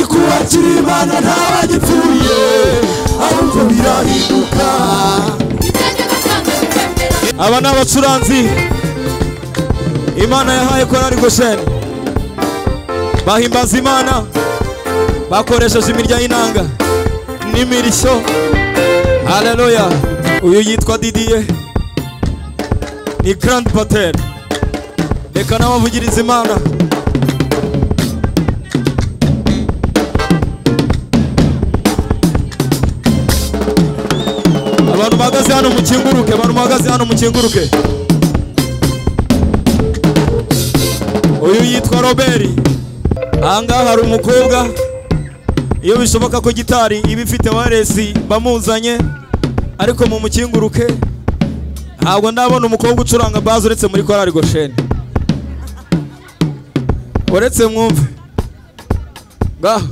abakiri bana ntabagipfuye ahubwo birahinduka aba ni abacuranzi imana yahaye korari gosheni bahimbaza imana bakoresheje imirya y'inanga n'imirishyo haleluya uyu yitwa didiye ni garandi pateri reka n'abavugiriza imana abantu bahagaze hano mukinguruke abantu bahagaze hano mukinguruke uyu yitwa robert ahangaha hari umukobwa iyo bishoboka ko gitari iba ifite waresi bamuzanye ariko mu mukinguruke ntabwo ndabona umukobwa ucuranga bazi uretse muri korari gosheni uretse mwumve ngaho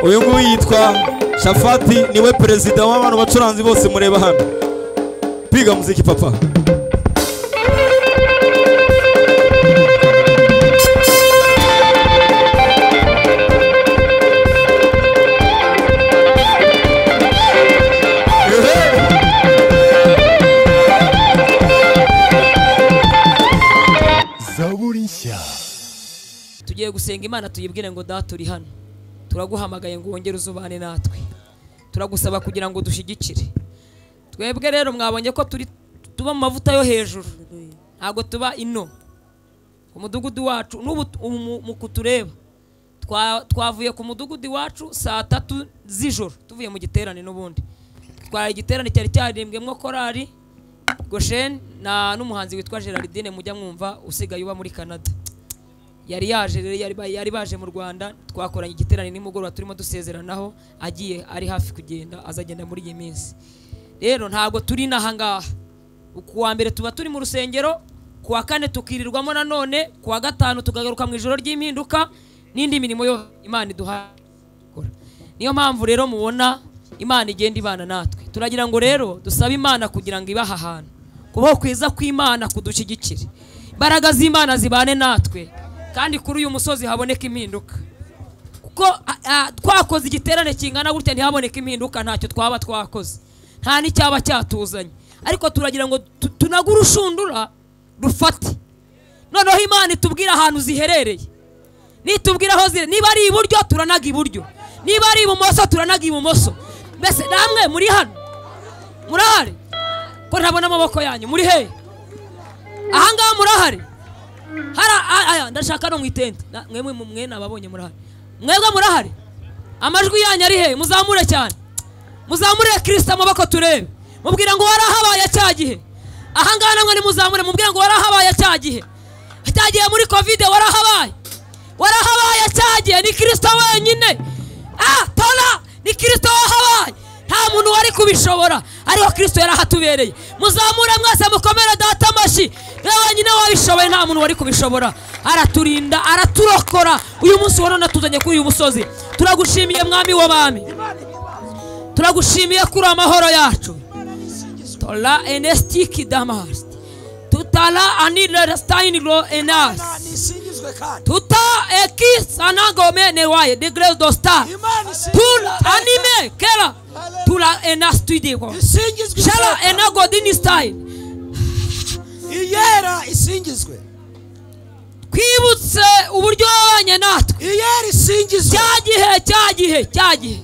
uyu nguyu yitwa shafati niwe perezida w'abantu bacuranzi bose mureba hano biga muziki papa zaburi nshya tugiye gusenga imana tuyibwire ngo data uri hano turaguhamagaye ngo wongere uzubane natwe turagusaba kugira ngo dushyigikire twebwe rero mwabonye ko turi tuba mu mavuta yo hejuru ntabwo tuba ino ku mudugudu wacu n'ubu umuku tureba twavuye ku mudugudu iwacu saa tatu z'ijoro tuvuye mu giterane n'ubundi twari igiterane cyari cyaririmbwemo korari gosheni na n'umuhanzi witwa gerardine mujya mwumva usigaye uba muri canada yari yaje rero yari ba- yari baje mu rwanda twakoranye igiterane nimugoroba turimo dusezeranaho agiye ari hafi kugenda azagenda muri iyi minsi rero ntabwo turi n'ahangaha ku wa mbere tuba turi mu rusengero ku wa kane tukirirwamo nanone ku wa gatanu tukagaruka mu ijoro ry'impinduka n'indi mirimo yo imana iduha gukora niyo mpamvu rero mubona imana igenda ibana natwe turagira ngo rero dusabe imana kugira ngo ibahe ahantu kubaho kwiza kw'imana kudushyigikire imbaraga z'imana zibane natwe kandi kuri uyu musozi haboneka impinduka kuko a- a- twakoze igiterane kingana gutya ntihaboneka impinduka ntacyo twaba twakoze nta n'icyaba cyatuzanye ariko turagira ngo tu- tunage urushundura rufate noneho imana itubwire ahantu ziherereye nitubwira aho ziri niba ari iburyo turanaga iburyo niba ari ibumoso turanaga ibumoso mbese namwe muri hano murahari ko ntabona amaboko yanyu muri hehe ahangaha murahari hari a- aya ndashaka no mu itente Na- mwemwe mu- mwe nababonye murahari mwebwe murahari amajwi yanyu ari he muzamure cyane muzamurire kirisita amaboko turebe mubwira ngo warahabaye cya gihe ahangaha namwe nimuzamure mubwira ngo warahabaye cya gihe cya gihe muri kovide warahabaye warahabaye cya gihe ni kirisita wenyine ah tora ni kirisita wahabaye nta muntu wari kubishobora ariko kirisito yarahatubereye muzamure mwese mukomere data amashyi we wenyine wabishoboye nta muntu wari kubishobora araturinda araturokora uyu munsi wa none tuzanye kuri uyu musozi turagushimiye mwami w'abami turagushimiye kuri amahoro yacu tola enesitiki damasi tutara anira sitayiniro enasi imana isingizwe kandi tuta ekisanagome newaye de grace do star imana isingizwe tul anime kera tula ena studio isingizwe shara ishoka. ena godini style iyera isingizwe twibutse uburyo wabanye natwe iyera isingizwe cya gihe cya gihe cya gihe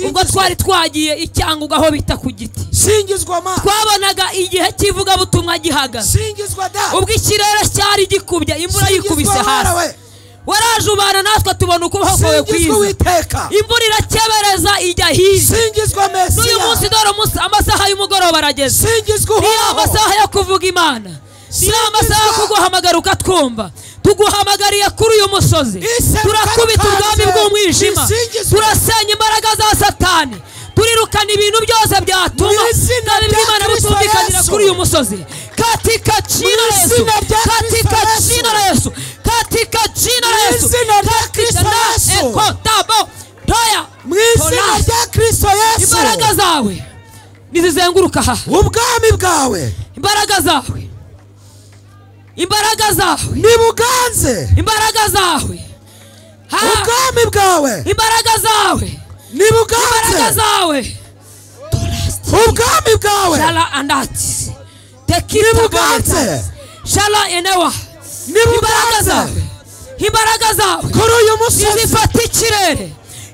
ubwo twari twagiye icyanguga aho bita ku giti isingizwa ma twabonaga igihe cy'ivugabutumwa gihagaze isingizwa da ubwo ikirere cyari gikubye imvura Singizwa yikubise Mana hasi we warajubana natwe tubona ukubaho kwawe singizwe kwiza uwiteka imvura irakebereza ijya hirya singizwe n'uyu munsi mesiya dore umunsi amasaha y'umugoroba arageze singizwe ni uhoraho amasaha yo kuvuga imana ni Singizwa. amasaha yo kuguhamagara ukatwumva tuguhamagariye kuri uyu musozi Iseruka turakubita rikaze. ubwami bw'umwijima Risingizwe. turasenya imbaraga za satani turirukana ibintu byose byatuma Mu izina kandi rya bw'imana Kristo butumvikanira Yesu. kuri uyu musozi katika jina la Yesu izina rya katika Kristo Yesu. jina la Yesu katika jina la Mu Yesu izina rya katika Kristo na Yesu. ekotabo toya mu izina Tola. rya kirisito yesu imbaraga zawe nizizenguruka aha ubwami bwawe imbaraga zawe imbaraga zawe ntibuganze imbaraga zawe ha ubwami bwawe imbaraga zawe imbaraga ntibuganze zawe ubwami bwawe shala andati tekita ntibuganze shala enewa imbaraga ntibuganze zawe imbaraga zawe kuri uyu musozi nizifata ikirere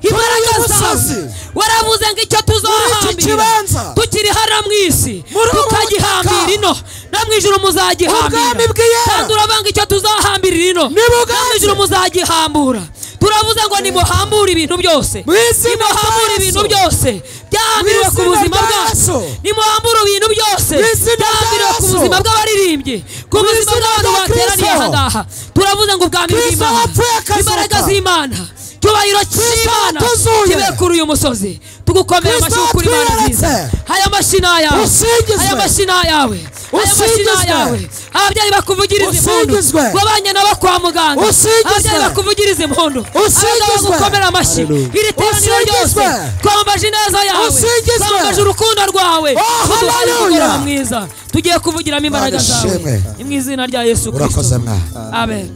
imbaraga uyu zawe musozi. waravuze ngo icyo Muri iki kibanza. tuzahambira tukiri hano mu isi Muri ubu tukagihambira butaka. ino no mu ijoro Ubwami muzagihambira bw'iyera. kandi urabanga icyo tuzahambira ino no Nibuganze. mu ijoro muzagihambura turavuze ngo nimuhambure ibintu byose Mu izina rya nimuhambure ibintu Yesu. byose byahambiriwe Mu ku izina buzima rya bwacu Yesu. nimuhambure ibintu byose Mu izina rya byahambiriwe ku Yesu. buzima bw'abaririmbyi ku buzima izina bw'abantu rya bateraniye Kristo. aha ngaha turavuze ngo ubwami Kristo bw'imana wapfuye akazuka. imbaraga z'imana icyubahiro cy'imana watuzuye. kibe kuri uyu musozi tugukomeye Kristo amashyi kuri imana nziza watweretse. aya mashyi ni ayawe Usingizwe. aya mashyi ni ayawe aya mashyi ni Usingizwe. ayawe ababyeyi bakuvugiriza impundu Usingizwe. wabanye nabo kwa muganga Usingizwe. ababyeyi bakuvugirize impundu Usingizwe. abagabo bagukomera amashyi Hallelujah. iri teraniro ryose Usingizwe. twambaje ineza yawe Usingizwe. twambaje urukundo rwawe Oh, Uduhaye hallelujah. umugoroba mwiza tugiye kuvugiramo imbaraga Mana zawe ishimwe. ni mu izina rya yesu urakoze kirisito mwana amen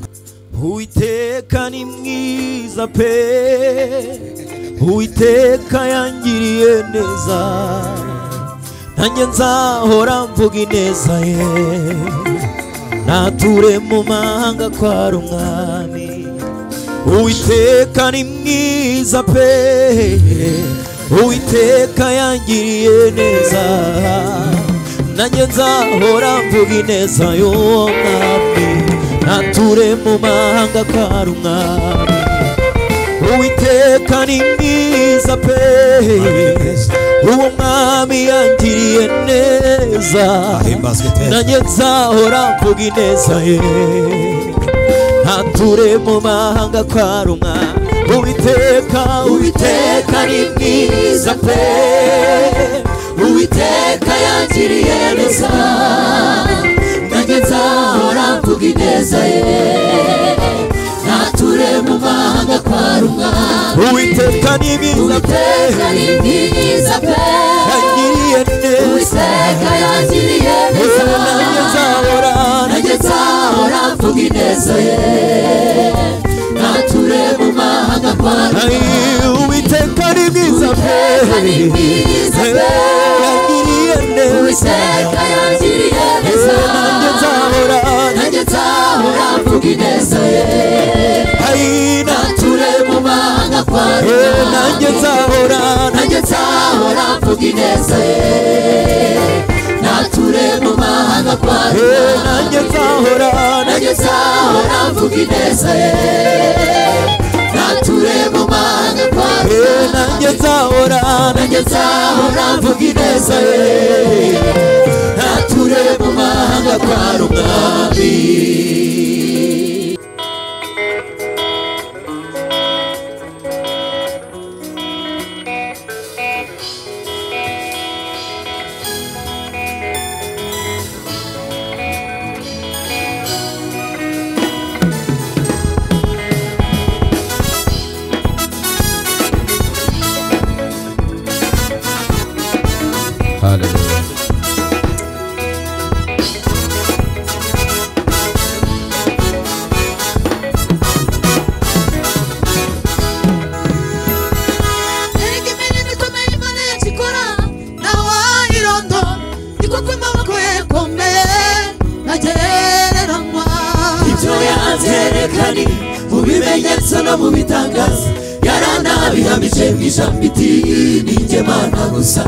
Uwiteka ni mwiza pe Uwiteka yangiriye neza nanjye nzahora mvuga ineza ye nature mu mahanga kwa rumwami Uwiteka ni mwiza pe Uwiteka yangiriye neza nanjye nzahora mvuga ineza y'umwami nature mu mahanga kwa rumwami Uwiteka ni mwiza pe uwo mwami yangiriye neza Ahimbazwe iteka. nanjye nzahora mvuga ineza ye ntature mu mahanga kwa rumwa Uwiteka Uwiteka ni mwiza pe Uwiteka yangiriye neza nanjye nzahora mvuga ineza ye nature mu mahanga kwa rumwa Uwiteka ni mwiza pe yangiriye neza nanjye nzahora nanjye nzahora mvuga ineza ye nature mu mahanga kwa rumwa Uwiteka ni mwiza pe yangiriye neza nanjye nzahora nanjye nzahora mvuga ineza ye Ai, nature mu mahanga kwa rumwa nanjye nzahora nanjye nzahora mvuga ineza ye nature mu mahanga kwa rumwa nanjye nzahora nanjye nzahora mvuga ineza ye nature mu mahanga kwa rumwa nanjye nzahora nanjye nzahora mvuga ineza ye nature mu mahanga kwa rumwami erega imirimo ikomeye imana yacu ikora ntawayirondo niko kw'amaboko ye komeye ntagereranywa ibyo yanzerekanye mu bimenyetso no mu bitangazo yaranabihamije mu ijambo iti ni njye mana gusa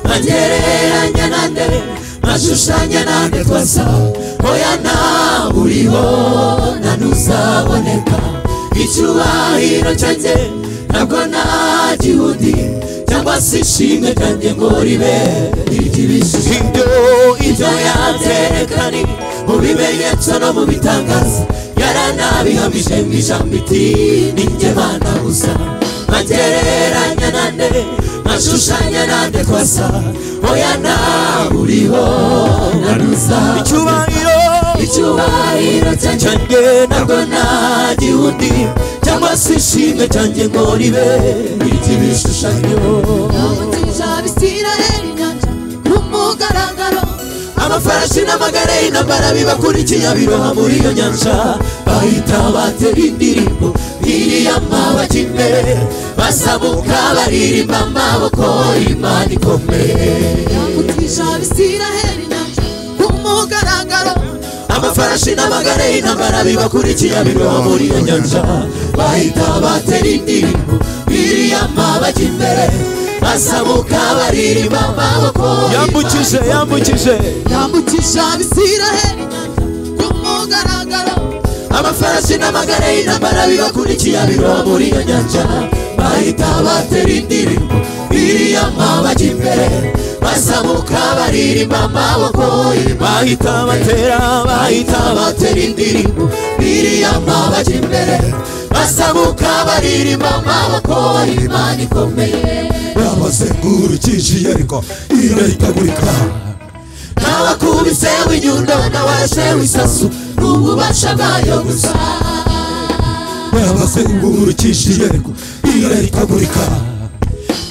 ntagereranya nande ntashushanya nande twasa hoya ntawe uriho nta n'uzaboneka icyubahiro cyanjye ntabwo nagihudi cyangwa se ishimwe ryanjye ngo ribe iry'ibishije ibyo ibyo yaterekanye mu bimenyetso no mu bitangazo yaranabihamije mu ijambo iti ninjye bana gusa ntagereranya nande ntashushanya nande kwasa oya nawe uriho nanuza icyubahiro icyubahiro cyanjye cyanjye ntabwo nta gihundi cyangwa se ishimwe cyanjye ngo ribe iry'ibishushanyo amafarashi n'amagare y'intambara bibakurikiye abiroha muri iyo nyanja bahita batera indirimbo iriyama bajya imbere bazamuka baririmba amaboko imana ikomeye yakutisha abisiraheli nyanja ku mugaragaro amafarashi n'amagare y'intambara bibakurikiye abiroha muri iyo nyanja bahita batera indirimbo biriyama bajya imbere basabuka baririmba amaboko yambukije yambukije yambukisha abisiraheli ku mugaragaro amafarashi n'amagare y'intambara bibakurikiye abiroha muri iyo nyanja bahita batera indirimbo biriyama bajya imbere basabuka baririmba amaboko bahita batera bahita bahita batera indirimbo biriyama bajya imbere basabuka baririmba amaboko imana ikomeye babazengurukije iyariko irahitagurika ntabakubise w'inyundo ntabashe w'isasu ni ububasha bwayo gusa babazengurukije iyariko irahitagurika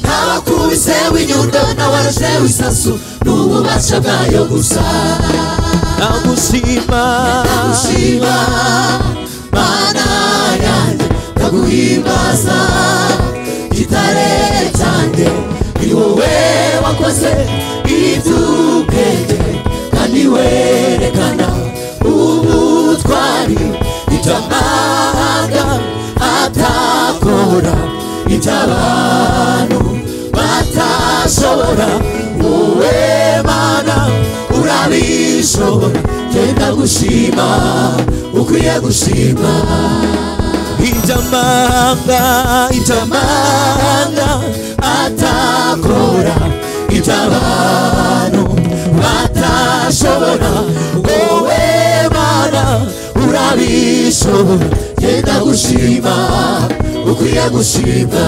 ntabakubise w'inyundo ntabashe w'isasu ni ububasha bwayo gusa nagushima ndagushima mana yanjye ndaguhimbaza gitare cyanjye ni wowe wakoze iby'ubwenge kandi werekana ubutwari iby'amahanga atakora iby'abantu batashobora wowe mana urabishobora genda gushima ukwiye gushima iby'amahanga iby'amahanga amahanga atakora iby'abantu batashobora wowe mana urabishobora genda gushima ukwiye gushima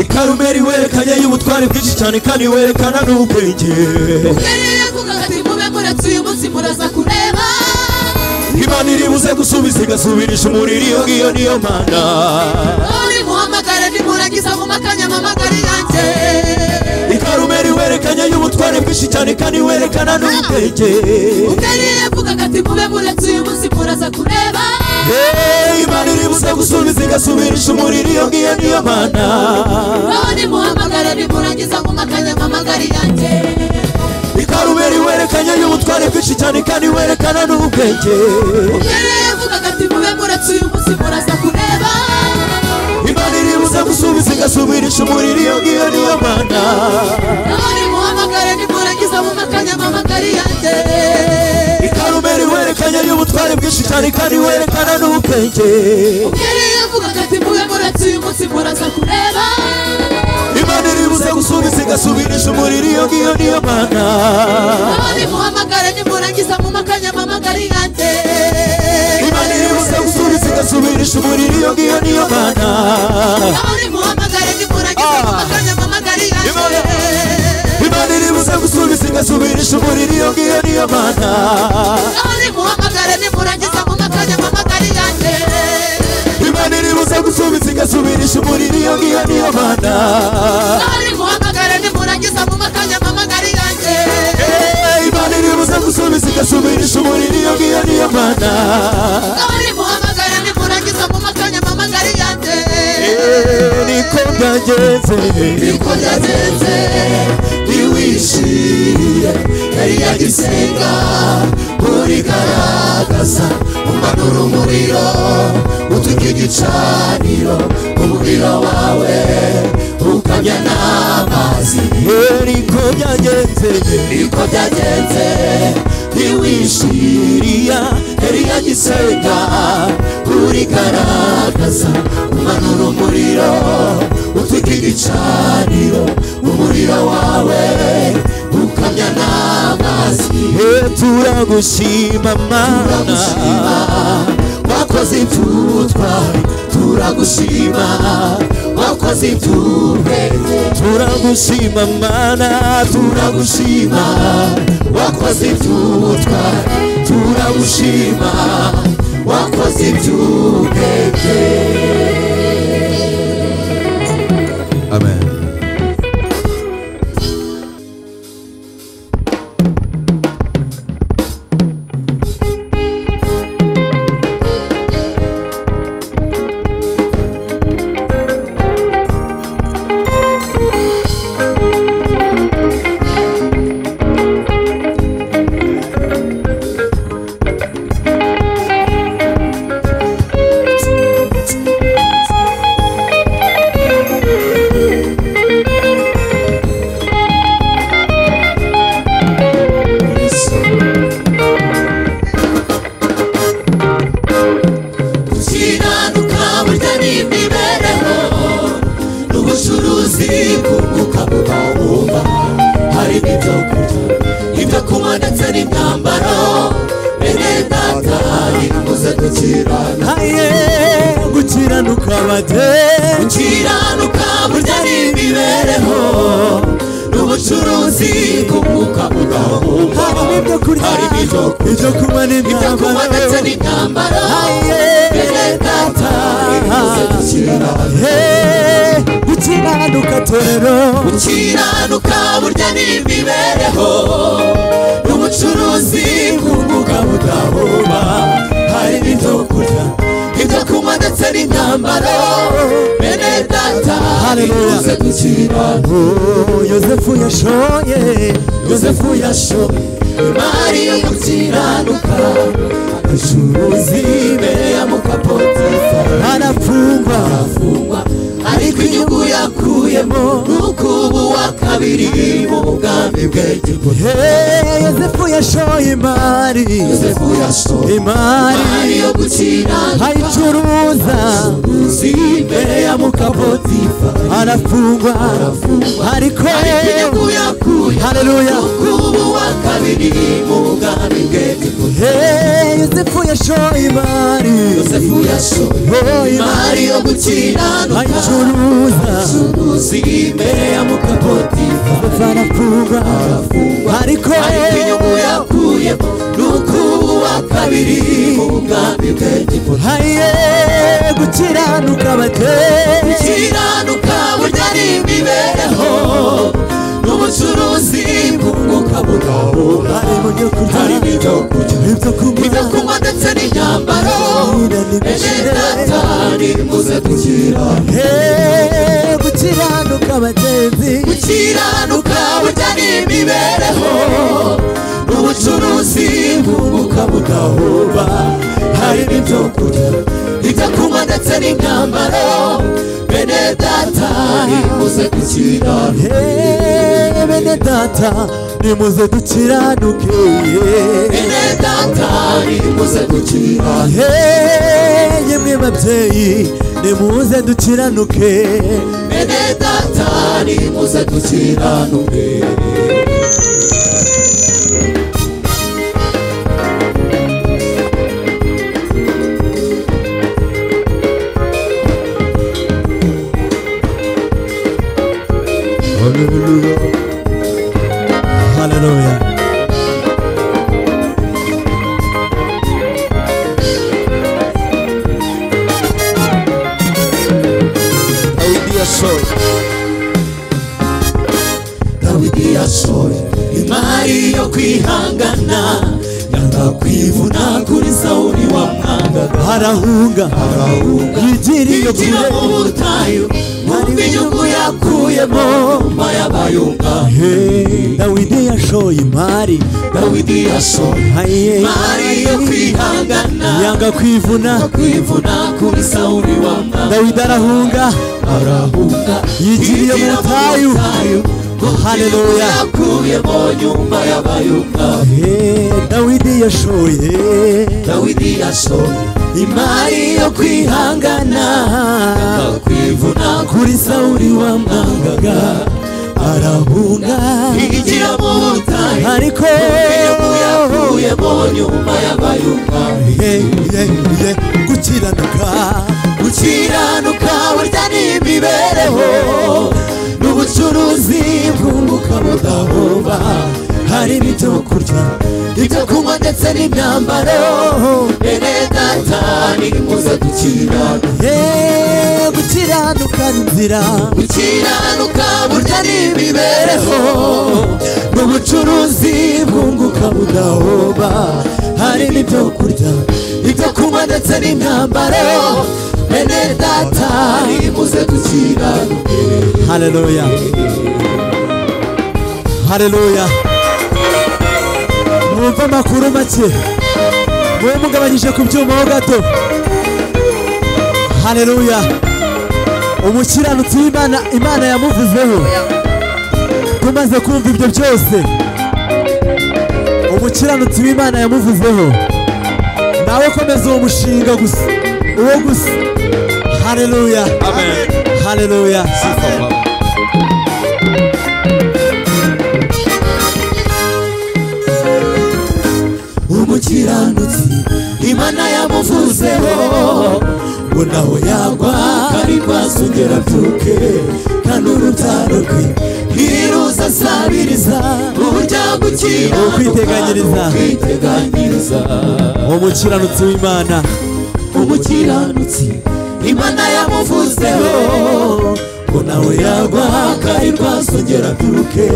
ikarumeri werekanye y'ubutware bwinshi cyane kandi werekana n'ubwenge Uhereye ku gati mube muretse uyu munsi muraza kureba imana iribuze gusubiza igasubirisha umuriro iyo ngiyo niyo mana uri muhamagare nimurangiza mu makanya amamagare yanjye ikarumeri werekanye y'ubutware bwinshi cyane kandi werekana n'ubwenge Uhereye ku gati mube muretse uyu munsi muraza kureba Hey, imana iribuze gusubiza igasubirisha umuriro iyo ngiyo niyo mana Uri muhamagare nimurangiza mu makanya amamagare yanjye ikarumeri werekanye y'ubutware bwinshi cyane kandi werekana n'ubwenge Uhereye ku gati mube muretse uyu munsi muraza kureba imana iribuze gusubiza igasubirisha umuriro iyo ngiyo niyo mana uri muhamagare nimurangiza mu makanya amamagare yanjye ikarumeri werekanye y'ubutware bwinshi cyane kandi werekana n'ubwenge Uhereye ku gati mube muretse uyu munsi muraza kureba imana iribuze gusubiza igasubirisha umuriro iyo ngiyo niyo mana uri muhamagare nimurangiza mu makanya amamagare yanjye imana iribuze gusubiza igasubirisha umuriro iyo ngiyo niyo mana uri muhamagare nimurangiza mu makanya amamagare yanjye imana iribuze gusubiza igasubirisha umuriro iyo ngiyo niyo mana uri muhamagare nimurangiza mu makanya amamagare yanjye imana iribuze gusubiza igasubirisha umuriro iyo ngiyo niyo mana uri muhamagare nimurangiza mu makanya amamagare yanjye Hey, imana ndasubirije umuriro iyo ngiyo niyo mana Ndabari muhamagara nimurangiza mu makanya mpamagare yanjye Eh, niko byagenze Niko byagenze ntiwishiye yari yagisenga urigaragaza umanura umuriro utujya igicaniro umuriro wawe ukamya n'amazi niko byagenze niko byagenze ntiwishiriya yari yagisenga urigaragaza umanura umuriro utujya igicaniro umuriro wawe ukamya n'amazi turagushima mana wakoze ibutwa turagushima wakoze iby'ubwenge turagushima mana turagushima wakoze iby'ubutwa turagushima wakoze iby'ubwenge amen ukiranuka burya ni imibereho n'ubucuruzi kunguka mu mabumba harimo ibyo kurya ibyo kunywa ndetse n'imyambaro bene ndatari muze gukirana aye gukiranuka bate ukiranuka burya ni imibereho n'ubucuruzi kunguka mu mabumba harimo ibyo kurya harimo ibyo kurya ibyo kunywa ibyo kunywa ndetse n'imyambaro n'imyambaro bene ndatari muze Aye, gukirana Hey, gukiranuka torero ukiranuka burya ni imibereho n'ubucuruzi ku mbuga budahuma hari n'ibyo kurya ibyo kunywa ndetse n'imyambaro bene data Haleluya. nimuze gukirana Oh, yosefu yashoye yosefu yashoye imari yo gukiranuka acuruzi imbere ya mukapotifari arafungwa arafungwa ariko inyungu yakuyemo nuko ubu wa kabiri mu bwami bw'egiputa Hey, yosefu yashoye imari yosefu yasohoye imari imari yo gukiranuka ayicuruza uzi imbere ya mukapotifa arafungwa ariko ariko inyungu yakuye haleluya kubu wa kabiri mu bwami bw'egiputa Hey, yosefu yashoye imari yosefu yasohoye Oh, imari yo gukiranuka ayicuruza uzi imbere ya mukapotifa arafungwa ariko ariko inyungu yakuyemo nuko ubu wa kabiri mu bwami bw'egiputa haye gukiranuka bate kiranuka burya ari imibereho n'ubucuruzi bwunguka budahura hari mu byo kurya harimo ibyo kurya ibyo ibyo kunywa kunywa ndetse n'imyambaro ejo datari muze kugira Hey, gukiranuka bagenzi gukiranuka burya ni imibereho n'ubucuruzi bwunguka budahuba harimo ibyo kurya ibyo kunywa ndetse n'imyambaro bene datari muze kugira Hey, bene data nimuze dukiranuke bene data nimuze gukira Hey, yemwe babyeyi nimuze dukiranuke bene data nimuze dukiranuke haleluya dawidi yasohoye kwivuna sawuri wamwangaga harahunga arahunga yigiriye Hinjira mu kure butayu wumve inyungu yakuyemo mba y'abayunga Hey, dawidi yashoye imari dawidi yashoye Aye. mari yo kwihangana yanga kwivuna kwivuna kuri sawuri wamwangaga dawidi arahunga arahunga Yigiriye mu butayu. Haleluya. yakuyemo nyumba y'abayunga Hey, dawidi yashoye dawidi yashoye imari yo kwihangana Ah, kwivuna kuri kuri sawuri wamwangaga arahunga higira mu butayu ariko yakuyemo nyumba y'abayunga Hey, hey, hey, gukiranuka gukiranuka burya n'imibereho n'ubucuruzi bwunguka budahomba harimo ibyo kurya ibyo kunywa ndetse n'imyambaro bene data nimuze dukirana Hey, gukiranuka ni inzira gukiranuka burya n'imibereho n'ubucuruzi bwunguka budahomba harimo ibyo kurya ibyo kunywa ndetse n'imyambaro bene data nimuze dukirana haleluya haleluya mwumve amakuru make mube mugabanyije ku byuma ho gato haleluya umukiranutsi w'imana imana yamuvuzeho tumaze kumva ibyo byose umukiranutsi w'imana yamuvuzeho nawe komeza uwo mushinga gusa uwo gusa haleluya haleluya umukiranutsi imana yamuvuzeho ngo nawe yagwa kandi rwazongera abyuke kandi urubyaro rwe ntiruza asabiriza uburyo gukiranuka Ukwiteganiriza. kwiteganyiriza umukiranutsi w'imana umukiranutsi imana yamuvuzeho ngo nawe yagwa kandi rwazongera abyuke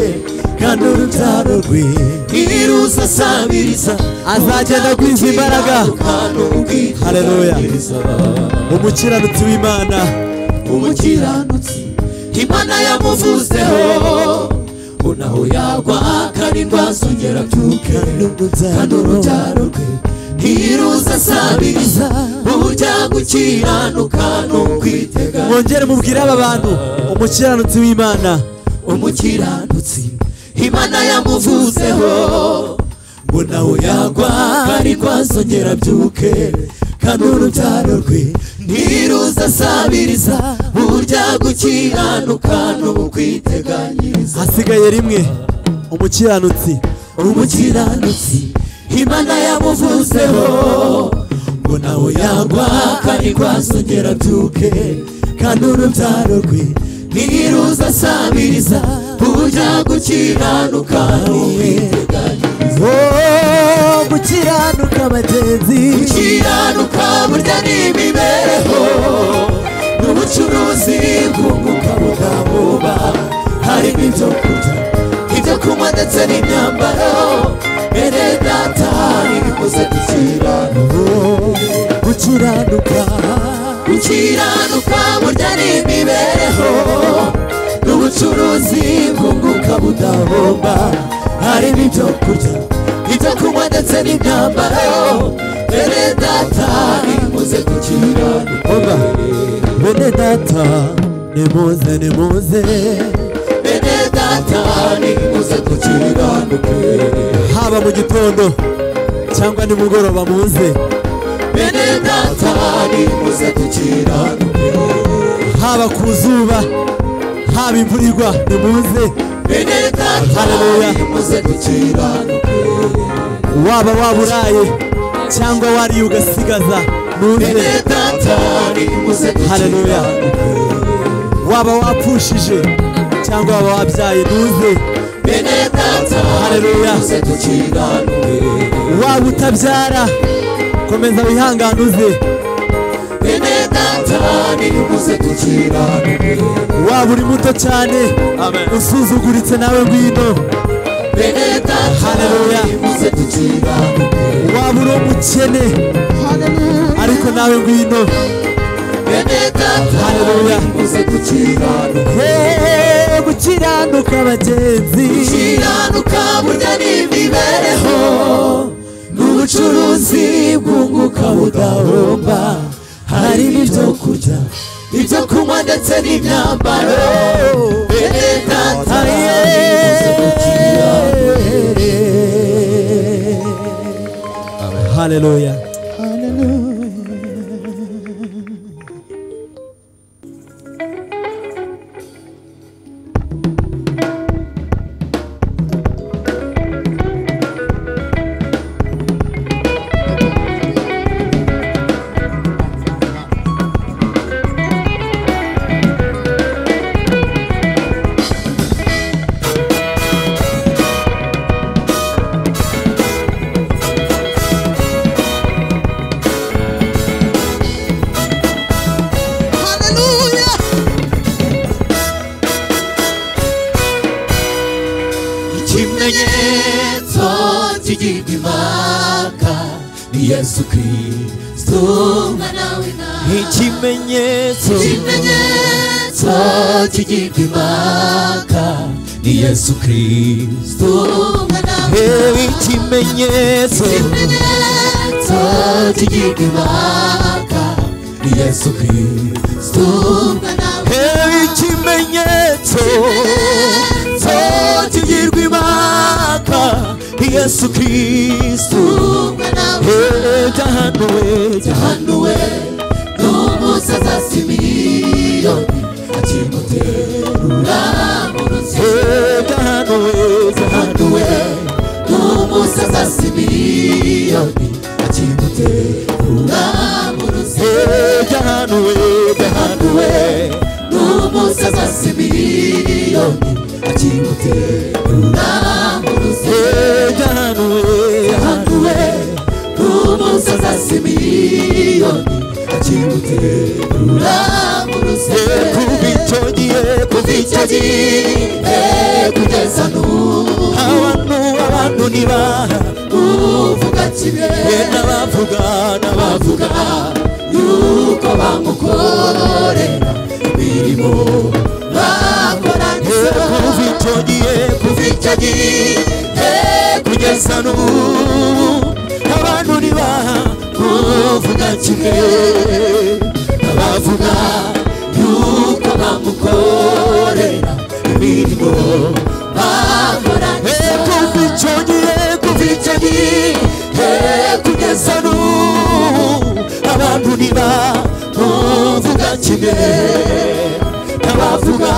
kandi urubyaro rwe rwe ntiruza asabiriza Azagenda agwiza imbaraga. Haleluya. umukiranutsi w'imana umukiranutsi imana yamuvuzeho ngo naho yagwa kandi rwazongera abyuke kandi urubyaro rwe ntiruza asabiriza uburyo gukiranuka ni ukwiteganiriza mwongere mubwire aba bantu umukiranutsi w'imana umukiranutsi imana yamuvuzeho ngo nawe yagwa kandi rwazongera abyuke kandi urubyaro rwe ntiruza asabiriza burya gukiranuka ni ukwiteganyiriza hasigaye rimwe umukiranutsi umukiranutsi imana yamuvuzeho ngo nawe yagwa kandi rwazongera abyuke kandi urubyaro rwe ntiruza asabiriza burya gukiranuka ni ukwiteganyiriza Oh, gukiranuka bagenzi gukiranuka burya ni imibereho n'ubucuruzi bwunguka budahuba harimo ibyo kurya ibyo kunywa ndetse n'imyambaro bene data nimuze dukiranuka Oh, gukiranuka gukiranuka burya ni imibereho n'ubucuruzi bwunguka budahomba harimo ibyo kurya ibyo kunywa ndetse n'imyambaro bene data nimuze dukiranuka oba bene data nimuze nimuze bene data nimuze dukiranuke haba mu gitondo cyangwa nimugoroba muze bene data nimuze dukiranuke haba ku zuba haba imvura igwa nimuze bene data Haleluya. nimuze dukiranuke waba waburaye cyangwa wariye ugasigaza nuze bene data nimuze Haleluya. dukiranuke waba wapfushije cyangwa waba wabyaye nuze bene data Haleluya. nimuze dukiranuke waba utabyara komeza wihangane uze bene data nimuze dukiranuke waba uri muto cyane usuzuguritse nawe ngwino bene data Haleluya. nimuze tukira waba uri umukene ariko nawe ngwino bene data Haleluya. nimuze tukira Hey, gukiranuka bagenzi ukiranuka burya n'imibereho ni ubucuruzi bwunguka budahomba harimo ibyo kurya ibyo kunywa ndetse n'imyambaro bene data nimuze tukira haleluya Hallelujah. ikimenyetso kigirwa impaka ni yesu kirisito mwana w'imana ikimenyetso ikimenyetso kigirwa impaka ni yesu kirisito mwana hewe w'imana ikimenyetso ikimenyetso kigirwa impaka ni yesu kirisito mwana hewe ikimenyetso w'imana tugirwa imaka yesu kristu mwana hewe jahanuwe yahanuwe n'umunsi azasimiliyoni akimuterura mu rutsiro hewe jahanuwe yahanuwe n'umunsi azasimiliyoni akimuterura mu rutsiro hewe jahanuwe yahanuwe n'umunsi azasimiliyoni akimuterura mu rutsiro hewe jahanuwe yahanuwe n'umunsi azasimiliyoni akimuterura mu rutsiro kuva icyo gihe kuva icyo gihe Eh, kugeza n'ubu abantu abantu ntibaha uvuga kimwe n'abavuga n'abavuga bavuga yuko bamukorera imirimo bakoraniza kuva icyo gihe kuva kuva icyo gihe kugeza kugeza n'ubu abantu ntibaha n'uvuga kimwe bavuga yuko bamukorera imirimo bakoraniza kuva icyo gihe kuva icyo gihe kugeza n'ubu abantu ntibavuga kimwe n'abavuga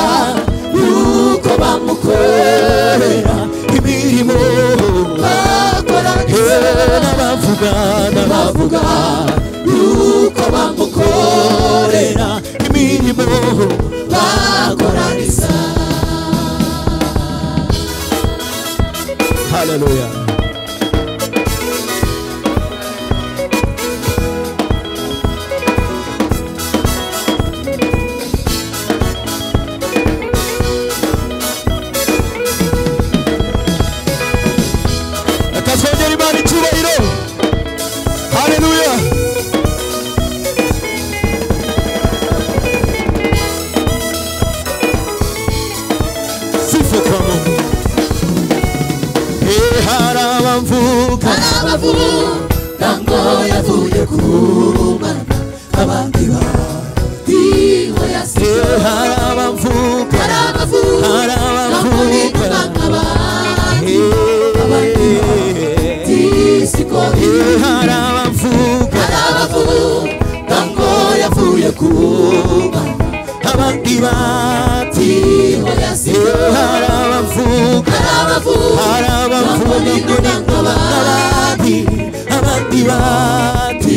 yuko bamukorera imirimo bakoraniza n'abavuga n'abavuga bavuga yuko bamukorera imirimo bakoraniza haleluya reka twongere imana icyubahiro haleluya sifa kwa mungu Eh, hari abamvuga abavuga ngo yavuye ku mana abandi batiwe eh, yasize hari abamvuga hari abavuga hari bamurinda abamvuga nk'abandi Eh, siko eh, hari abamvuga hari abavuga ngo yavuye ku mana abandi bati batiwe yasize eh, hari abamvuga hari abavuga hari abavuga ngo ni nk'abandi abandi bati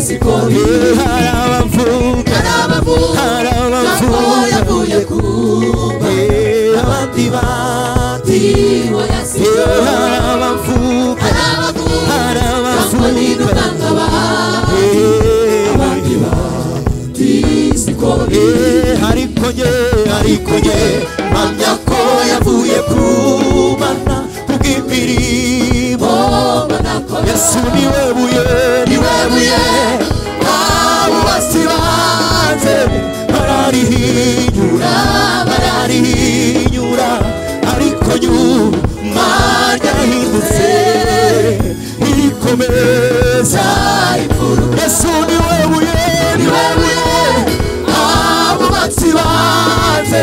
siko eh, hari abavuga hari abavuga hari ngo abavuga yavuye ku mana eh, abandi bati batiwe eh, yasize hari abavuga hari abavuga hari ngo ni abavuga nk'abandi Eh, siko eh, ariko ye ariko ye mpamya ko yavuye ku mana kubw'imana yesu niwe buye niwe buye abubasi banze bararihinyura bararihinyura ariko nyuma ryahindutse irikomeza imfuruka yesu niwe buye niwe buye abubasi banze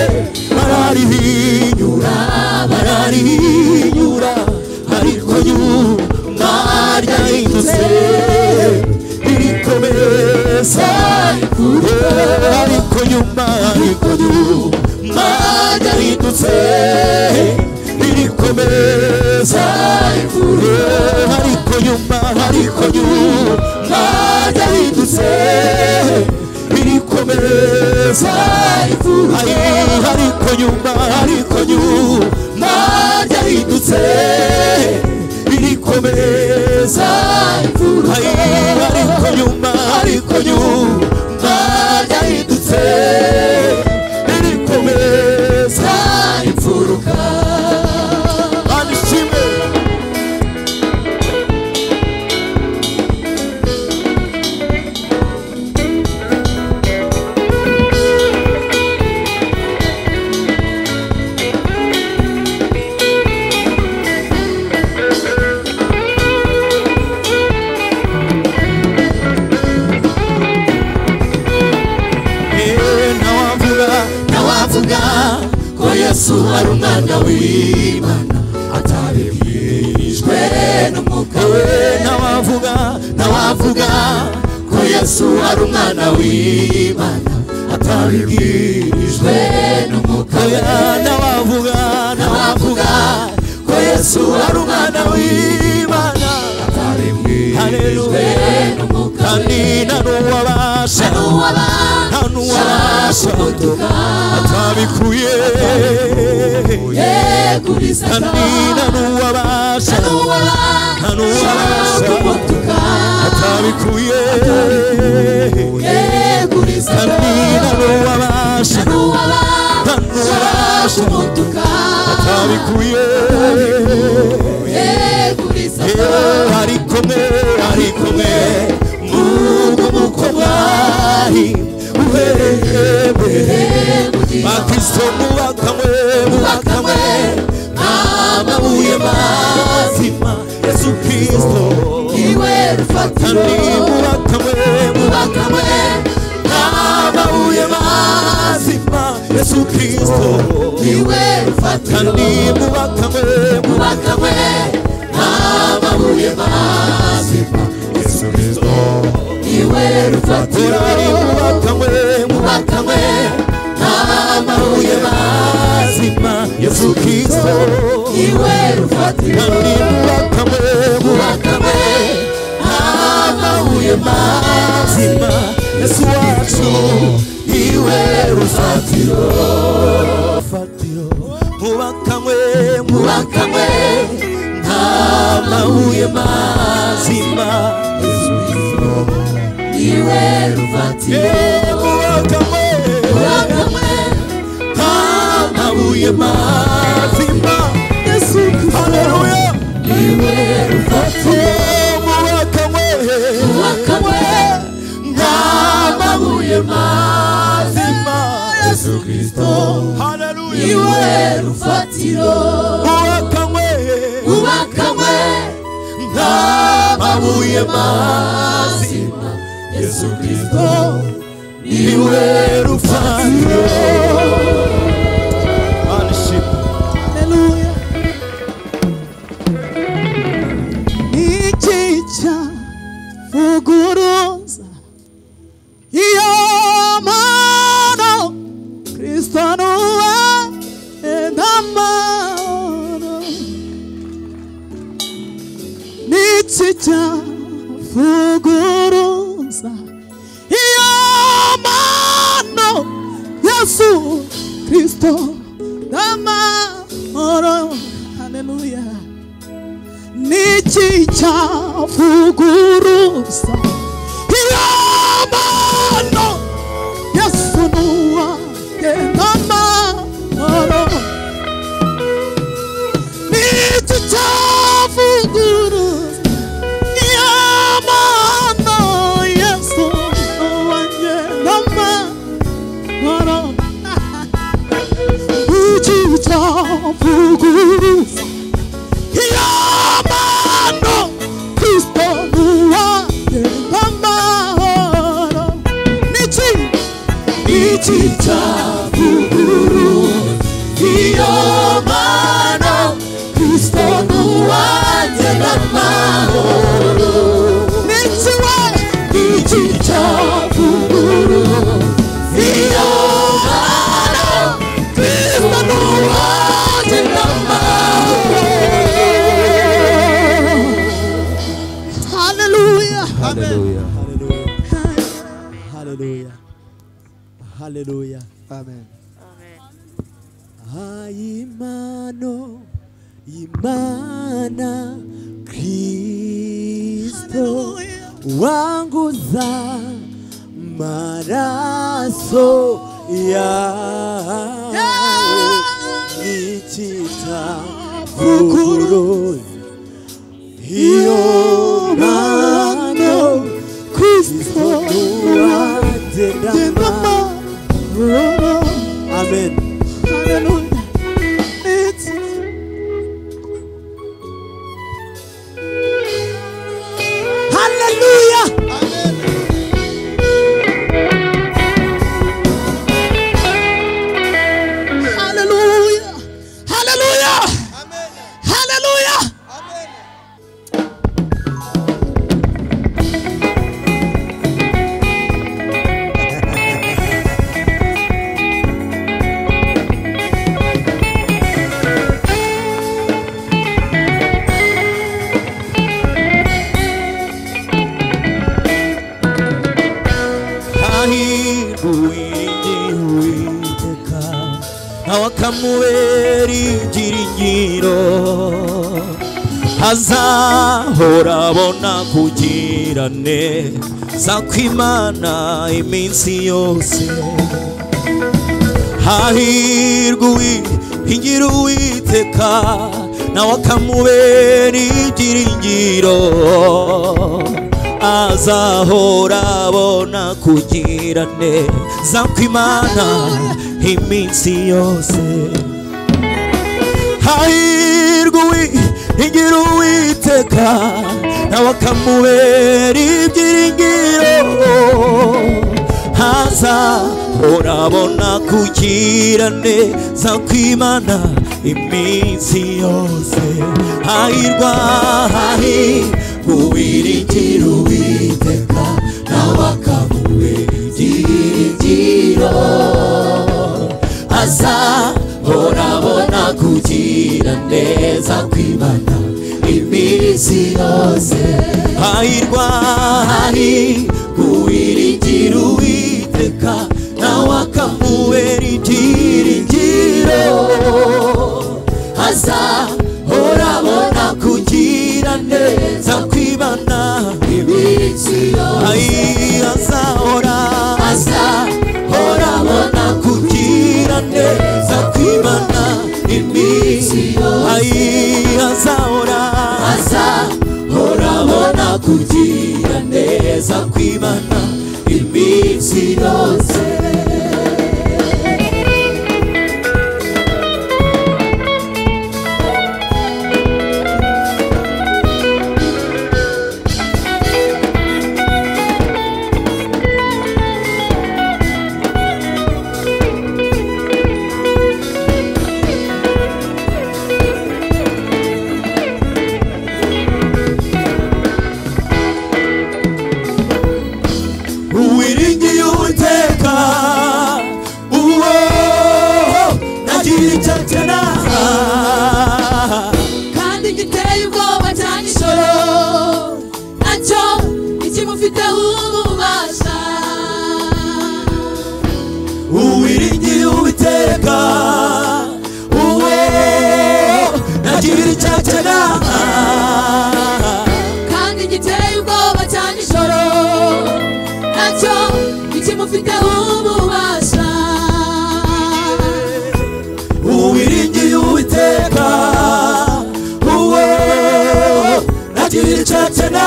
bararihinyura bararihinyura ariko nyuma ryahindutse irikomeza ariko nyuma ariko nyuma ryahindutse irikomeza imfuruka ariko nyuma ariko nyuma ryahindutse irikomeza imfuruka ariko nyuma ariko nyuma ryahindutse irikomeza imfuruka ariko nyuma ariko nyuma ryahindutse irikomeza imfuruka anishime Eh, ntawavuga ntawavuga ko yesu ari umwana w'imana ataremeshwe n'umwuka we ntawavuga ntawavuga ko yesu ari umwana w'imana atabibwirijwe n'umwuka we ntawavuga ntawavuga ko yesu ari umwana w'imana ataribwirijwe n'umwuka we kandi nta n'uwabasha n'uwaba nta n'uwabasha umutuka atabikuye yeguriza kandi nta n'uwabasha n'uwaba nta n'uwabasha umutuka atabikuye yeguriza kandi nta n'uwabasha n'uwaba nta n'uwabasha umutuka atabikuye yeguriza Eh, ari kumwe ari kumwe n'ubwo muko bwari Uhereye bugiye bakristo mubakamwe mubakamwe bakamwe amabuye mazima yesu kristo iwe rufatiro kandi mubakamwe mubakamwe bakamwe amabuye amabuye mazima yesu kristo iwe rufatiro kandi mubakamwe bakamwe mubakamwe amabuye mazima yesu kristo iwe rufatiro kandi mubakamwe mubakamwe bakamwe amabuye mazima iwe rufatiro bakamwe amabuye yesu kristo kandi mubakamwe mubakamwe mazima yesu wacu iwe rufatiro fatiro mubakamwe mubakamwe bakamwe amabuye mazima iwe rufatiro bakamwe amabuye mazima iwe rufatiro bakamwe amabuye mazima Yesu Kristo iwe rufatiro bakamwe amabuye mazima Yesu Kristo iwe rufatiro ikica vuguruza iyo mano kristo nuwe n'amahoro n'ikica vuguruza iyo mano yesu kristo n'amahoro haleluya niki cyavuguruza iyamano yesu nuwanjye n'amahoro niki cyavuguruza kuvuguruza iyo mano kristo nuwanjye n'amahoro niki niki cyavuguru iyo mano kristo nuwanjye n'amahoro niki we niki cyavuguru iyo mano kristo nuwanjye n'amahoro haleluya haleluya Haleluya. Haleluya. amen Hayimano imana Kristo Haleluya. wanguza maraso yawe nikitavugurura iyo mano Kristo wanjye ndama Mama amen Hallelujah It's haleluya Hallelujah Hallelujah Hallelujah ahiruwiteka nawe akamubera ibyiringiro azahora abona kugira neza kw'imana iminsi yose hahirwa uwihingira uwiteka nawe akamubera ibyiringiro azahora abona kugira neza kw'imana iminsi yose hahirwa uwihingira uwiteka nawe akamubera ibyiringiro haza urabona kugira neza kw'imana iminsi yose hahirwa hahirwa uwiringira uwiteka nawe akamubera ibyiringiro aza urabona kugira neza kwibana iminsi yose hahirwa hari kuwiringira uwiteka nawe akamubera ibyiringiro aza urabona kugira neza kwibana iminsi yose aza ora aza urabona kugira neza kwibana iminsi yose azahora aza urabona kugira neza kwibana iminsi yose wiringiye uwiteka uwo nagira icyo nsena kandi giteye ubwoba cyane ijoro nacyo ikimufiteho ububasha uwiringiye uwiteka uwo nagira icyo nsena kandi giteye ubwoba cyane ijoro nacyo ikimufiteho ububasha uwiringiye uwiteka uwo nagira icyo nsena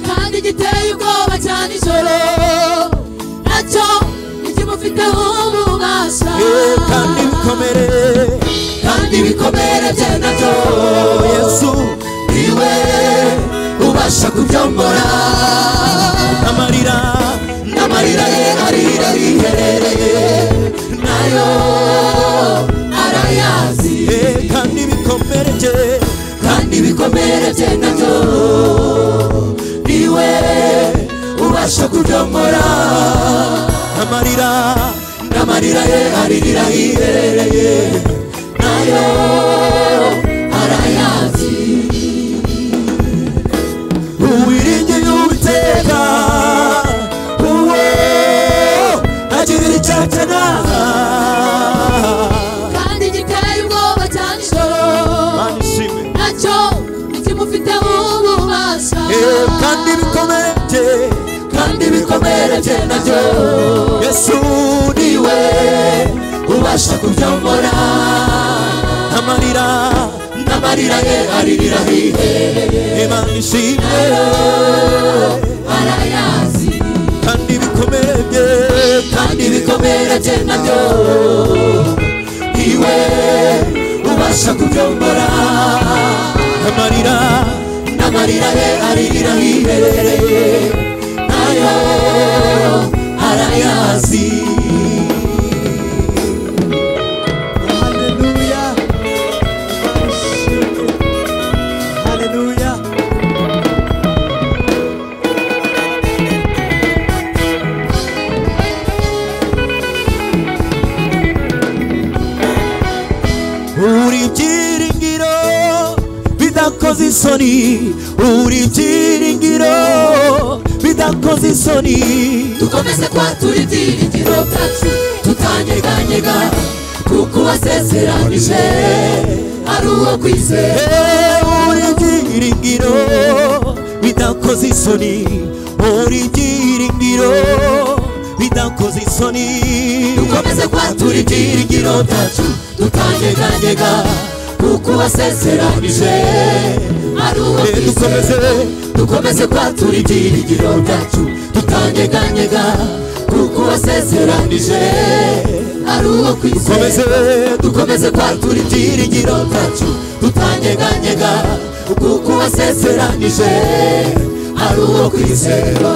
kandi giteye ubwoba cyane ijoro nacyo ikimufiteho ububasha kandi ibikomere kandi ibikomere bye na byo oh yesu niwe ubasha kubyombora amarira n'amarira ye arira riherereye nayo arayazi eh, kandi ibikomere bye kandi ibikomere bye na byo niwe ubasha kubyombora amarira n'amarira ye aririra hiherereye nayo arayazi uwiringiye uwiteka uwo agira icyatana kandi giteye ubwoba cyane ijoro Mana ishimwe nacyo ntikimufiteho ububasha Eh, kandi ibikomere bye kandi ibikomere bye na byo yesu niwe niwe ubasha kubyombora amarira n'amarira ye aririra hiherereye imana ishimwe arayazi kandi ibikomere bye kandi ibikomere bye na byo niwe ubasha kubyombora amarira n'amarira ye aririra hiherereye nayo arayazi Hallelujah. Hallelujah. uri ibyiringiro bidakoze isoni uri ibyiringiro bidakoze isoni dukomeze kwatura ibyiringiro byacu tutanyeganyega kuko uwasezeranije ari uwo kwizera Eh, uri ibyiringiro bidakoze isoni uri ibyiringiro bidakoze isoni dukomeze kwatura ibyiringiro byacu tutanyeganyega kuko uwasezeranije ari uwo Eh, dukomeze. kwizera dukomeze kwatura ibyiringiro byacu tutanyeganyega kuko uwasezeranije ari uwo Dukomeze. kwizera dukomeze kwatura ibyiringiro byacu tutanyeganyega kuko uwasezeranije ari uwo kwizera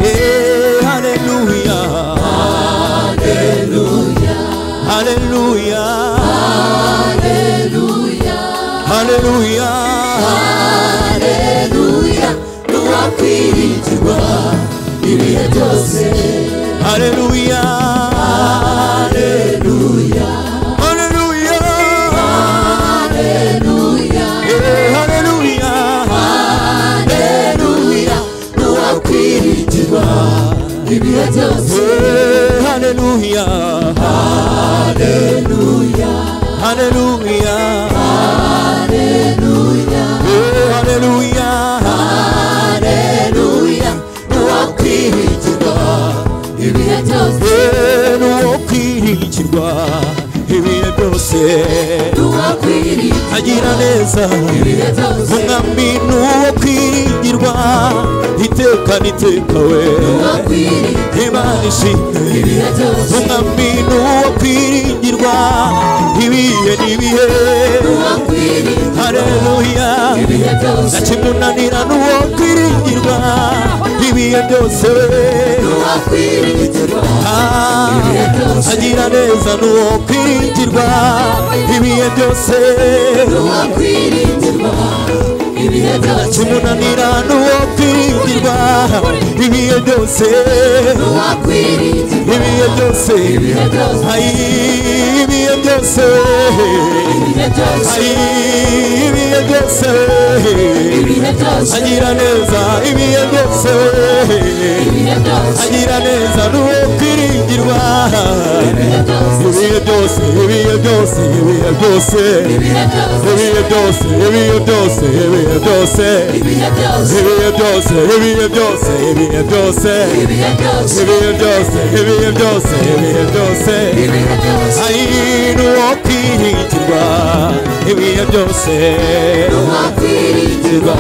Eh, haleluya haleluya haleluya haleluya nuwakwiringirwa ibihe byose haleluya haleluya Eh, haleluya haleluya nuwakwiringirwa ibihe byose Eh, haleluya haleluya Eh, haleluya haleluya nuwakwiringirwa ibihe byose nuwo kwiringirwa ibihe byose nuwakwiringirwa agira neza ibihe byose umwami nuwo kwiringirwa iteka n'iteka we nuwakwiringirwa imana ishimwe ibihe byose umwami nuwo kwiringirwa ibihe n'ibihe nuwakwiringirwa hareruya ibihe byose nakimunanira nuwo kwiringirwa ibihe byose nuwakwiringirwa Ah, agira neza nuwo kwiringirwa ibihe byose nuwakwiringirwa ibihe byose kimunanira n'uwo kwiringirwa ibihe byose nuwakwiringirwa ibihe byose ibihe byose ayi ibihe byose ibihe byose ayi ibihe byose ibihe byose agira neza ibihe byose ibihe byose agira neza n'uwo kwiringirwa ibihe byose ibihe byose ibihe byose ibihe byose ibihe byose ibihe byose ibihe byose ibihe byose ibihe byose ibihe byose ibihe byose ibihe byose ibihe byose ibihe byose ibihe byose ibihe byose ibihe byose ayi n'uwo kwiringirwa kwiringirwa ibihe byose wakwiringirwa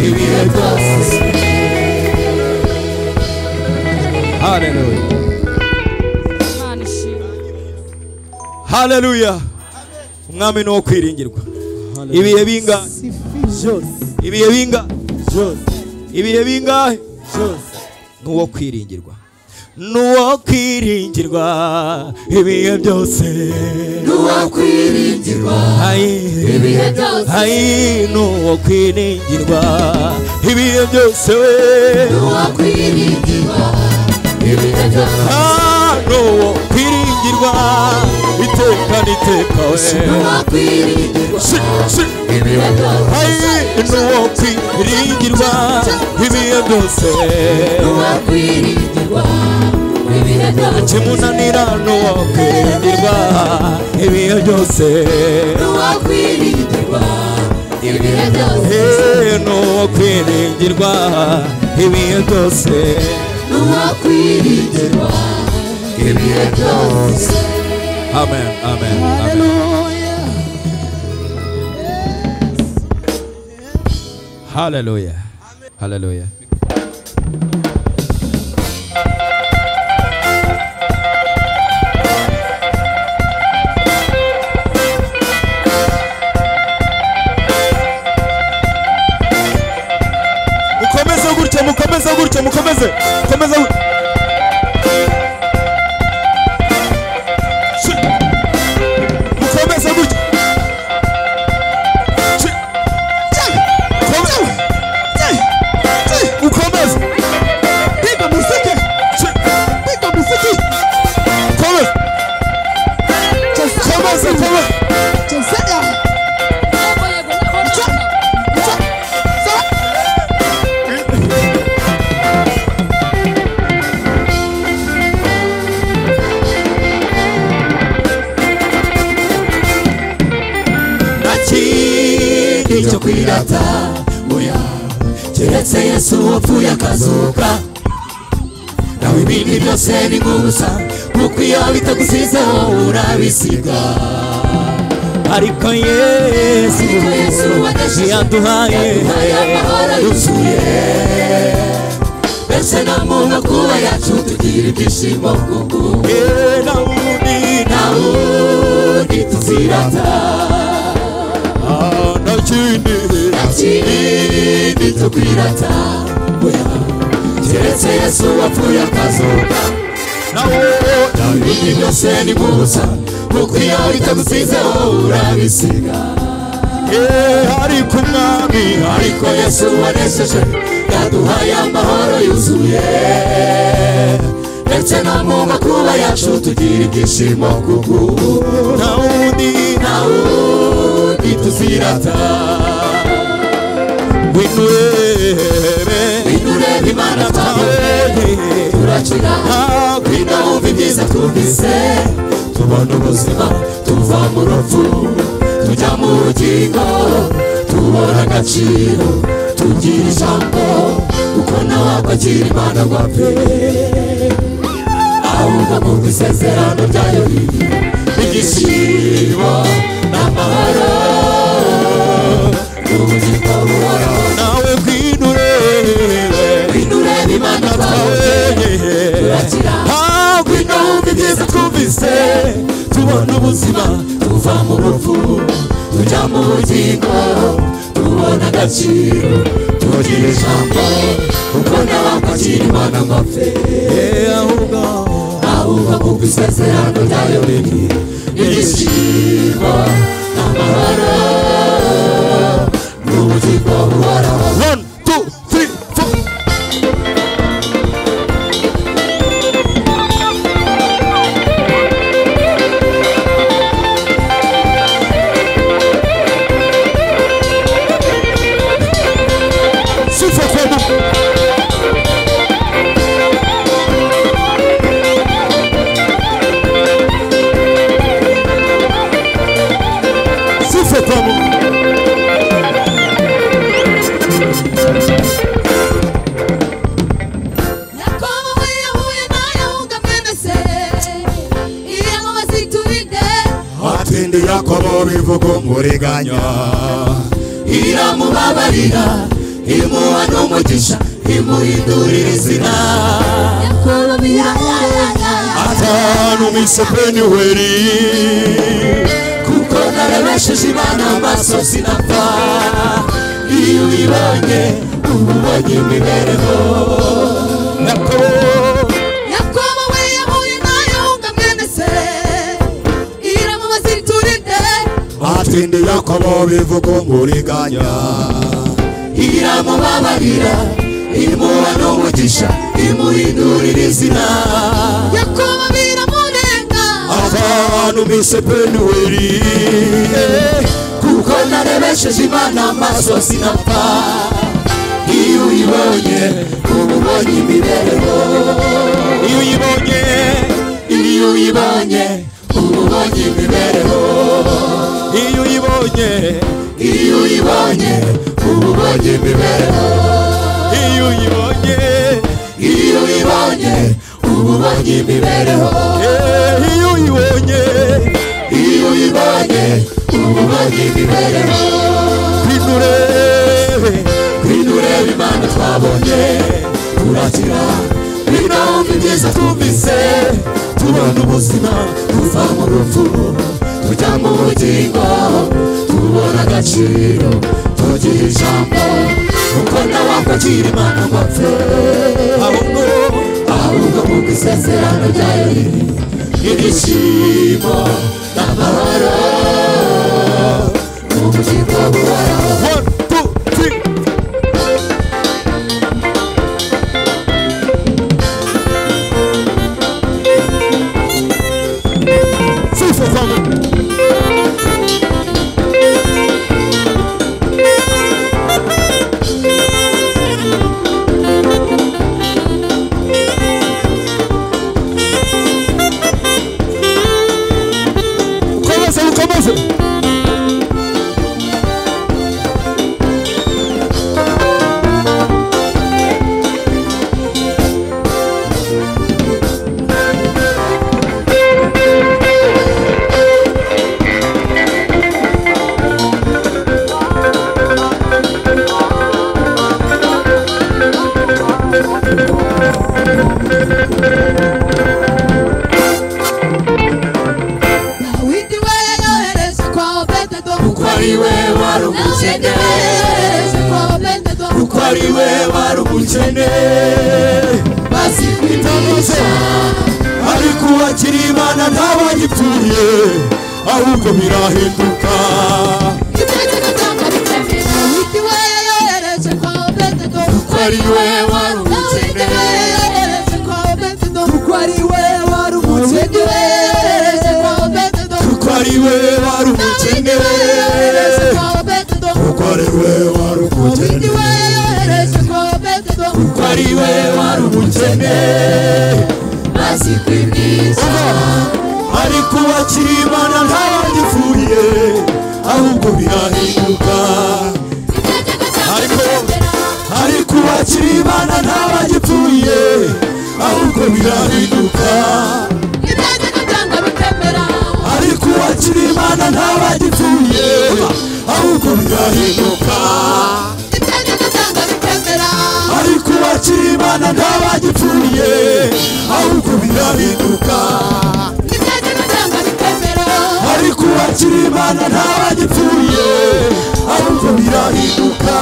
ibihe byose haleluya Imana ishimwe. haleluya umwami ni uwo kwiringirwa ibihe bingahe Jose, ibihe bingahe Jose, ibihe bingahe Jose. ni uwo kwiringirwa ni uwo kwiringirwa ibihe byose n'uwakwiringirwa ayi ibihe byose ayi ni uwo kwiringirwa ibihe byose we n'uwakwiringirwa ibihe byose Ah, ni uwo kwiringirwa iteka n'iteka we n'uwakwiringirwa Si, si. ibihe byose ayi ni uwo kwiringirwa ibihe byose n'uwakwiringirwa ibihe byose kimunanira ni uwo kwiringirwa ibihe byose n'uwakwiringirwa ibihe byose Eh, ni uwo kwiringirwa ibihe byose n'uwakwiringirwa ibihe byose Amen, amen, amen. Hallelujah. Hallelujah. Hallelujah. mukomeze gutya mukomeze gutya mukomeze mukomeze gutya. Shi. mukomeze gutya Shi. Mukomeze. ukomeze piga muziki Ch- piga muziki komeza komeza komeza Jose, nta kindi cyo kwirata oya keretse yesu wapfuye akazuka nawe ibindi byose ni nk'ubusa kuko iyo bitagusizeho urabisiga ariko yesu ariko yesu wanesheje yaduhaye yaduhaye amahoro yuzuye mbese nta muntu kuba yacu tugira ibyishimo kuko Eh, na undi na nawundi tuzirata ah, na kindi ikindi tukwirata oya keretse yesu wapfuye akazuka na wowe nawe ibindi byose ni nk'ubusa kuko iyo bitagusizeho urabisiga Eh, ariko umwami ariko yesu wanesheje yaduhaye amahoro yuzuye ndetse na mu makuba yacu tugira ibyishimo kuko na undi nawundi tuzirata winurebe winure imana twawe turacira twita wumva ibyiza twumvise tubona ubuzima tuva mu rupfu tujya mu bugingo tubona agaciro tugira ijambo kuko nawe akakira imana ngo apfe ahubwo kumva isezerano ryayo riri igishyimo n'amahoro n'ubugingo buhoraho nawe winurebe windure imana twawe turakira hakwino twumva ibyiza twumvise tubona ubuzima tuva mu rupfu tujya mu bugingo tubona agaciro tugira ijambo kuko n'abakakira imana ngo apfe ahubwo kuko isezerano ryayo riri n'igishimo n'amahoro n'ubugingo buhoraho One, two, three, four. Sifa kwa Mungu. Sifa kwa Mungu. kandi yakobo bivuga umuriganya iramubabarira imuha n'umugisha imuhindurira izina atanumisepeni weri kuko narebesheje imana amaso sinapfa iyo uyibonye uba ubonye imibereho yakobo yakobo we yahuye nayo ngo mwene se iramubaza iturinde atindi yakobo bivuga umuriganya iramubabarira imuha n'umugisha imuhindurira izina yakobo biramurenga atanumisepeni weri kuko narebesheje imana amaso sinapfa iyo uyibonye uba ubonye imibereho iyo uyibonye iyo uyibonye uba ubonye imibereho iyo uyibonye iyo uyibonye uba ubonye imibereho iyo uyibonye iyo uyibonye uba ubonye imibereho eh, iyo uyibonye iyo uyibonye uba ubonye imibereho hindure twidurebe imana twabonye turakira twinawumva ibyiza twumvise tubona ubuzima tuva mu rupfu tujya mu bugingo tubona agaciro tugira ijambo kuko nawakwakira imana ngo apfe ahubwo ahubwo kuko isezerano ryayo riri ibyishimo n'amahoro mu bugingo buhoraho one two three Three, four, five, ukomeze ukomeze dawidi we yayohereze kwa obededo kuko ari we wari nawe umukene yayohereze kwa obededo kuko ari we wari umukene bazi itavuze ariko uwakiri imana ntabagipfuye ahubwo birahinduka igitekerezo cyangwa bitemera dawidi we yayohereze kwa obededo kuko ari we wari dawidi we yayohereze kwa obededo kuko ari we wari dawidi we umukene yayohereze kwa obededo kuko ari we wari dawidi umukene we yayohereze kwa obededo kuko ari we wari dawidi umukene we yayohereze kwa obededo kuko ari we wari umukene maze kwibwiza ariko uwakiri imana ntabagipfuye ahubwo birahinduka ariko ariko uwakiri imana ntabagipfuye ahubwo birahinduka igitekerezo cyangwa bitemera ariko uwakiri imana ntabagipfuye ahubwo birahinduka ariko uwakiri imana ntabagipfuye ahubwo birahinduka ariko uwakiri imana ntabagipfuye ahubwo birahinduka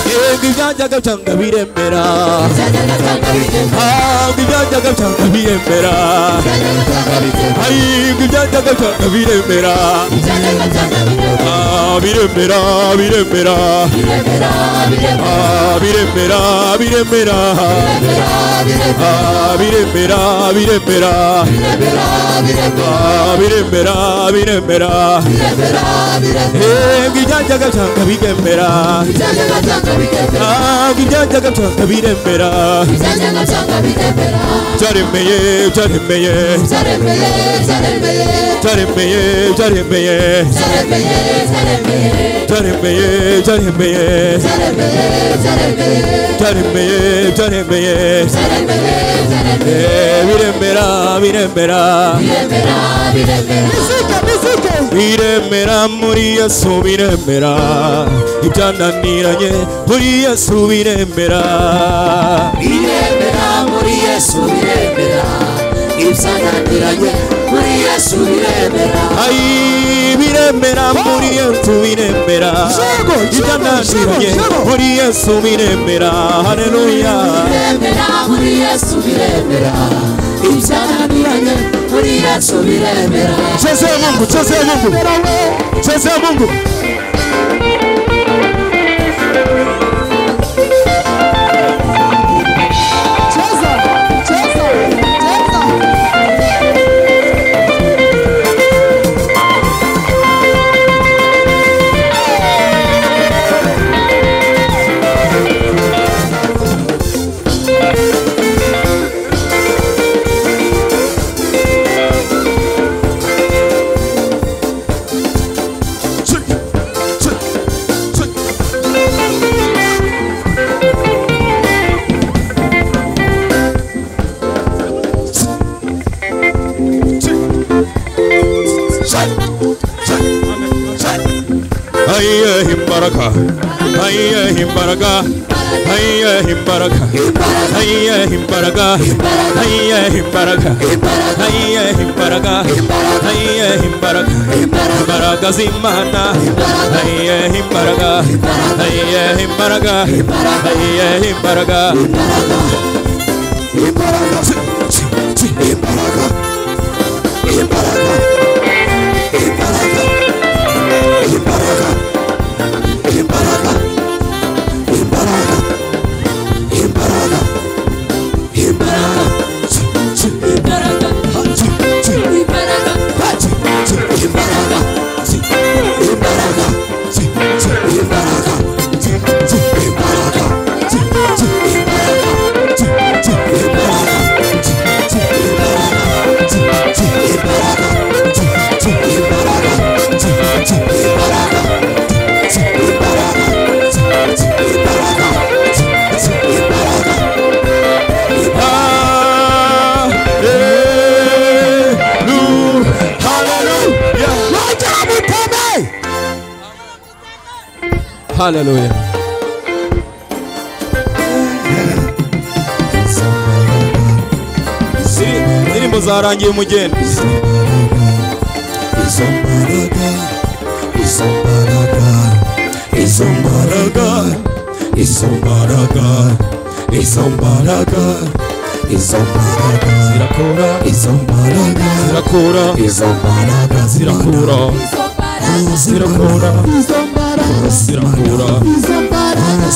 yego ibyajyaga byanga biremera ntabwo ibyajyaga byanga biremera ariko ibyajyaga byanga biremera Ah, biremera biremera Ah, biremera biremera Ah, biremera biremera Ah, biremera biremera yego ibyajyaga byanga biremera ntabwo ibyajyaga byanga biremera byaremeye byaremeye byaremeye byaremeye byaremeye byaremeye byaremeye byaremeye Eh, biremera biremera biremera biremera biremera muri yesu biremera ibyananiranye muri yesu biremera biremera muri yesu biremera ibyananiranye muri yesu biremera ayi biremera muri yesu biremera Yego, yego, ibyananiranye yego, yego. muri yesu biremera haleluya biremera muri yesu biremera ibyananiranye muri yesu biremera Cheze Mungu, cheze Mungu, cheze Mungu. ayiyehe imbaraga ayiyehe imbaraga ayiyehe imbaraga ayiyehe imbaraga ayiyehe imbaraga ayiyehe imbaraga ayiyehe imbaraga imbaraga z'imana ayiyehe imbaraga ayiyehe imbaraga ayiyehe imbaraga Imbaraga, imbaraga, imbaraga, imbaraga, imbaraga, imbaraga, imbaraga, imbaraga, imbaraga, imbaraga imbaraga imbaraga, imbaraga, imbaraga, imbaraga, Hallelujah. Hallelujah. Ziri- indirimbo zarangiye umugeni Izo mbaraga, izo mbaraga, izo mbaraga, izo mbaraga, izo mbaraga, izo mbaraga, zirakora izo mbaraga, zirakora izo mbaraga zirakora zirakura, zirakora zirakora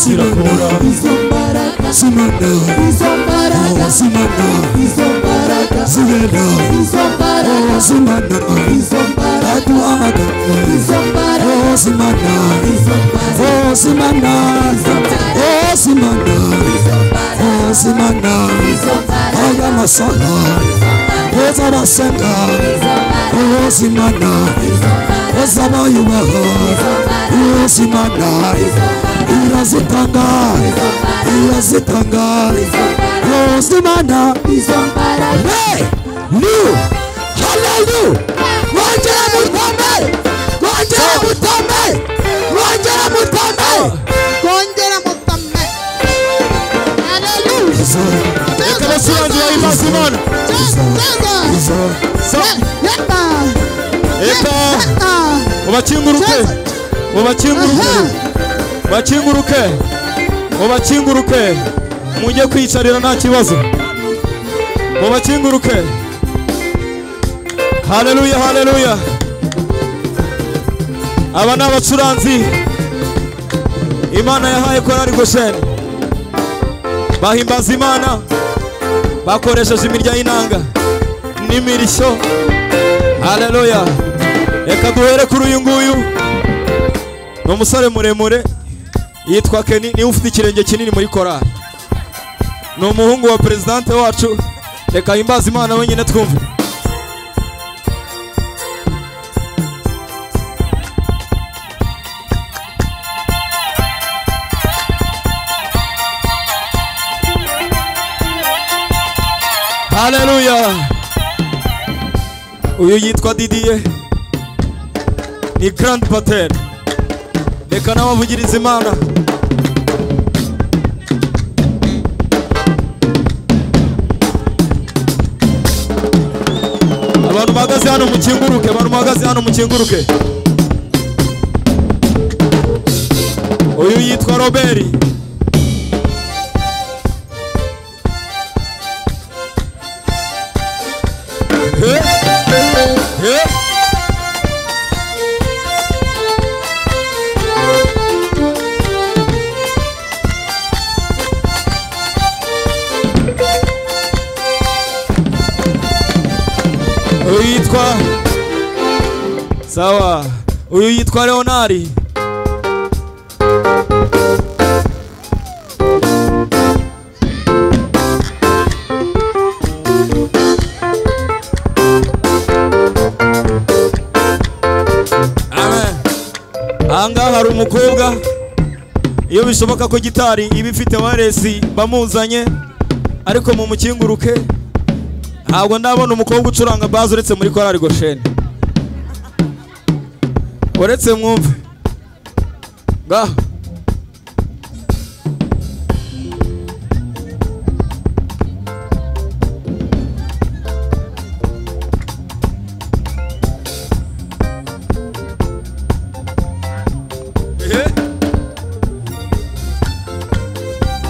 zirakora zimana, zimana, zigenda, zimana, aduhaga, zimana, zimana, zimana, zimana. aya masanga ez'abasenga ezimana ez'abayubaha ezimana irazitanga irazitanga ezimana Hey! New! Hallelujah! Wongera mutambe! Wongera mutambe! Wongera mutambe! kongera mutame haleluya reka basurangira imbazi imana reka ubakinguruke ubakinguruke bakinguruke ubakinguruke mujye kwicarira nta kibazo mubakinguruke haleluya haleluya aba ni abacuranzi imana yahaye korari gosheni bahimbaza imana bakoresheje imirya y'inanga n'imirishyo haleluya reka duhere kuri uyu nguyu ni umusore muremure yitwa keni niwe ufite ikirenge kinini muri korari ni umuhungu wa perezidante wacu reka himbaza imana wenyine twumve haleluya uyu yitwa didiye ni garandi pateri reka nawe avugirize imana abantu bahagaze hano mukinguruke abantu bahagaze hano mukinguruke uyu yitwa robert Hey! Hey! uyu yitwa sawa uyu yitwa leonari Amen. ahangaha hari umukobwa iyo bishoboka ko gitari iba ifite waresi bamuzanye ariko mumukinguruke ntabwo ndabona umukobwa ucuranga bazi uretse muri korari gosheni uretse mwumve ngaho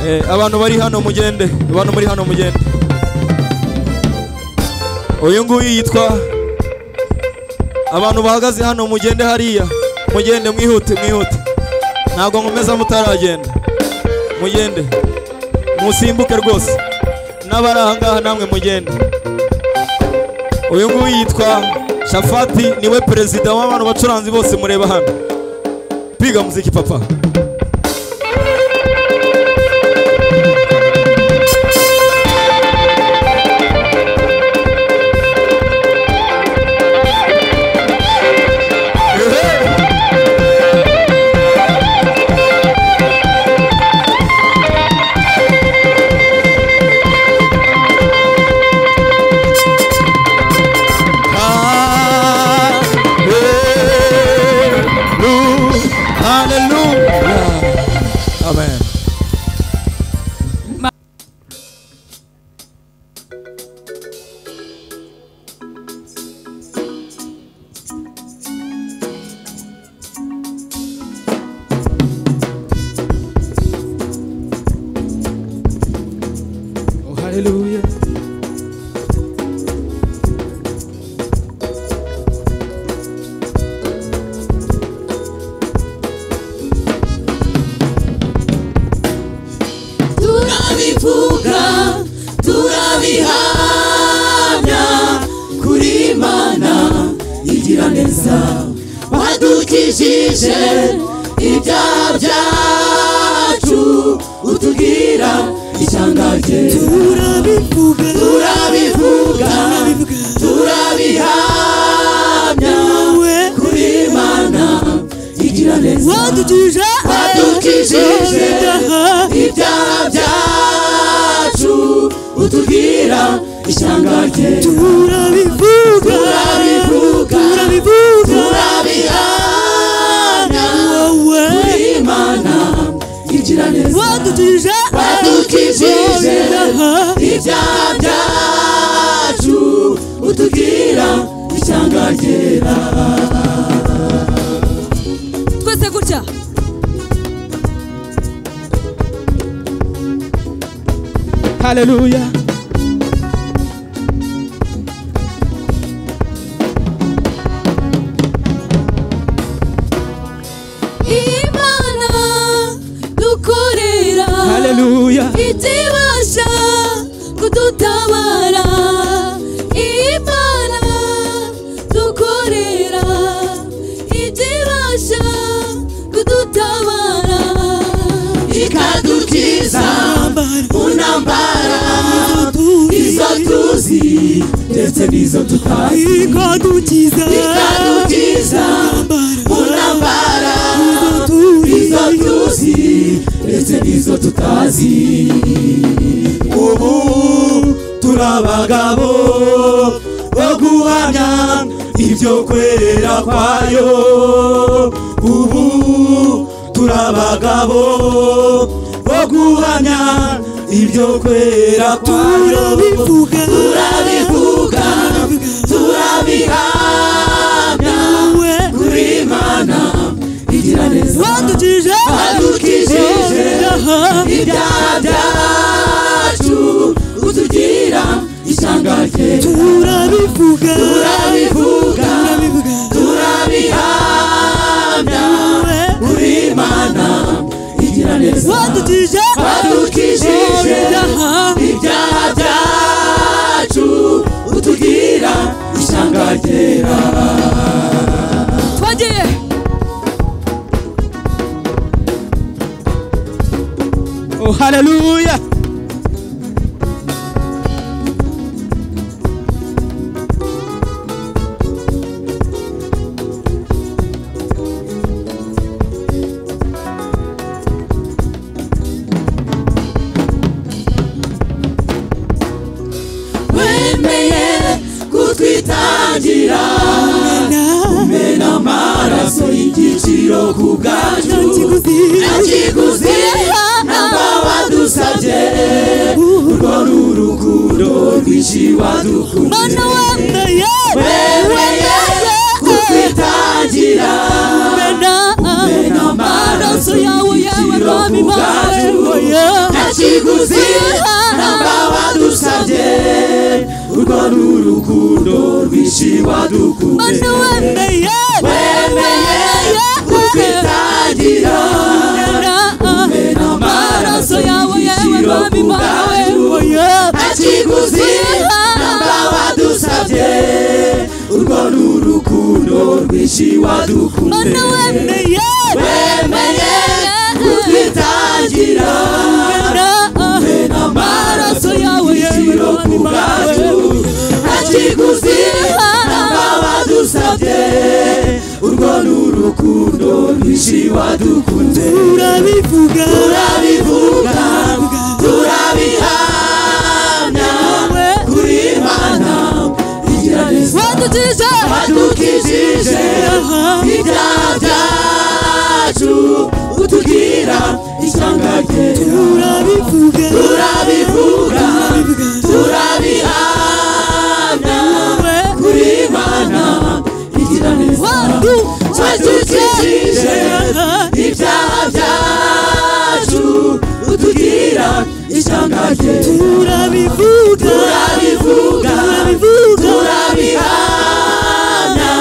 Eh, abantu bari hano mugende abantu muri hano mugende uyu nguyu yitwa abantu bahagaze hano mugende hariya mugende mwihute mwihute ntabwo nkomeza mutaragenda mugende musimbuke rwose n'abari ahangaha namwe mugende uyu nguyu yitwa shafati niwe perezida w'abantu bacuranzi bose mureba hano piga muziki papa Hallelujah. Amen. Oh, hallelujah. turabivuga turabihamya kuri imana igira neza wadukijije ibyaha byacu utubwira ishyanga rye turabivuga turabivuga turabihamya kuri imana igira neza wadukijije wadukijije ibyaha byacu utubwira ishyanga rye turabivuga turabivuga turabihamya kuri imana igira neza wadukijije wadukijije ibyaha byacu utubwira ishyanga ryera twese gutya Hallelujah. imana dukorera Hallelujah. itibasha kudutabara imana dukorera itibasha kudutabara ikadukiza mu ntambara izo tuzi ndetse n'izo tutazi ikadukiza ikadukiza mu ntambara izo tuzi ndetse n'izo tutazi ubu turi abagabo wo guhamya ibyo kwera kwayo ubu turi abagabo bo guhamya ibyo kwera kwayo turabivuga turabivuga turabihamya nawe kuri imana igira neza wadukije adukijije ibyaha byacu utugira ishyanga rye turabivuga Turabivuga. turabivuga turabihamya nawe kuri imana igira neza wadukije adukijije ibyaha byacu utugira ishyanga ryera twagiye Oh, haleluya wemeye kutwitangira umena amaraso y'igiciro ku bwacu ntakiguzi namba wadusabye urwo ni urukundo rwinshi wadukunda mana wambaye wemeye kutwitangira mena umena amaraso yawe yawe y'igiciro rwami ku bwacu ntakiguzi namba wadusabye urwo ni urukundo rwinshi wadukunze mana wambaye wemeye kutwitangira umena amaraso y'igiciro ku bwacu ntakiguzi namba wadusabye urwo ni urukundo rwinshi wadukunze wemeye kutwitangira umena amaraso y'igiciro ku bwacu ntakiguzi namba wadusabye urwo ni urukundo rwinshi wadukunze turabivuga turabivuga turabihamya kuri imana igira neza wadukije wadukijije ibyaha byacu utubwira ishyanga ryera turabivuga turabivuga turabihamya kuri imana igira neza wadukijije ibyaha byacu utubwira ishyanga ryera turabivuga turabivuga turabivuga turabihamya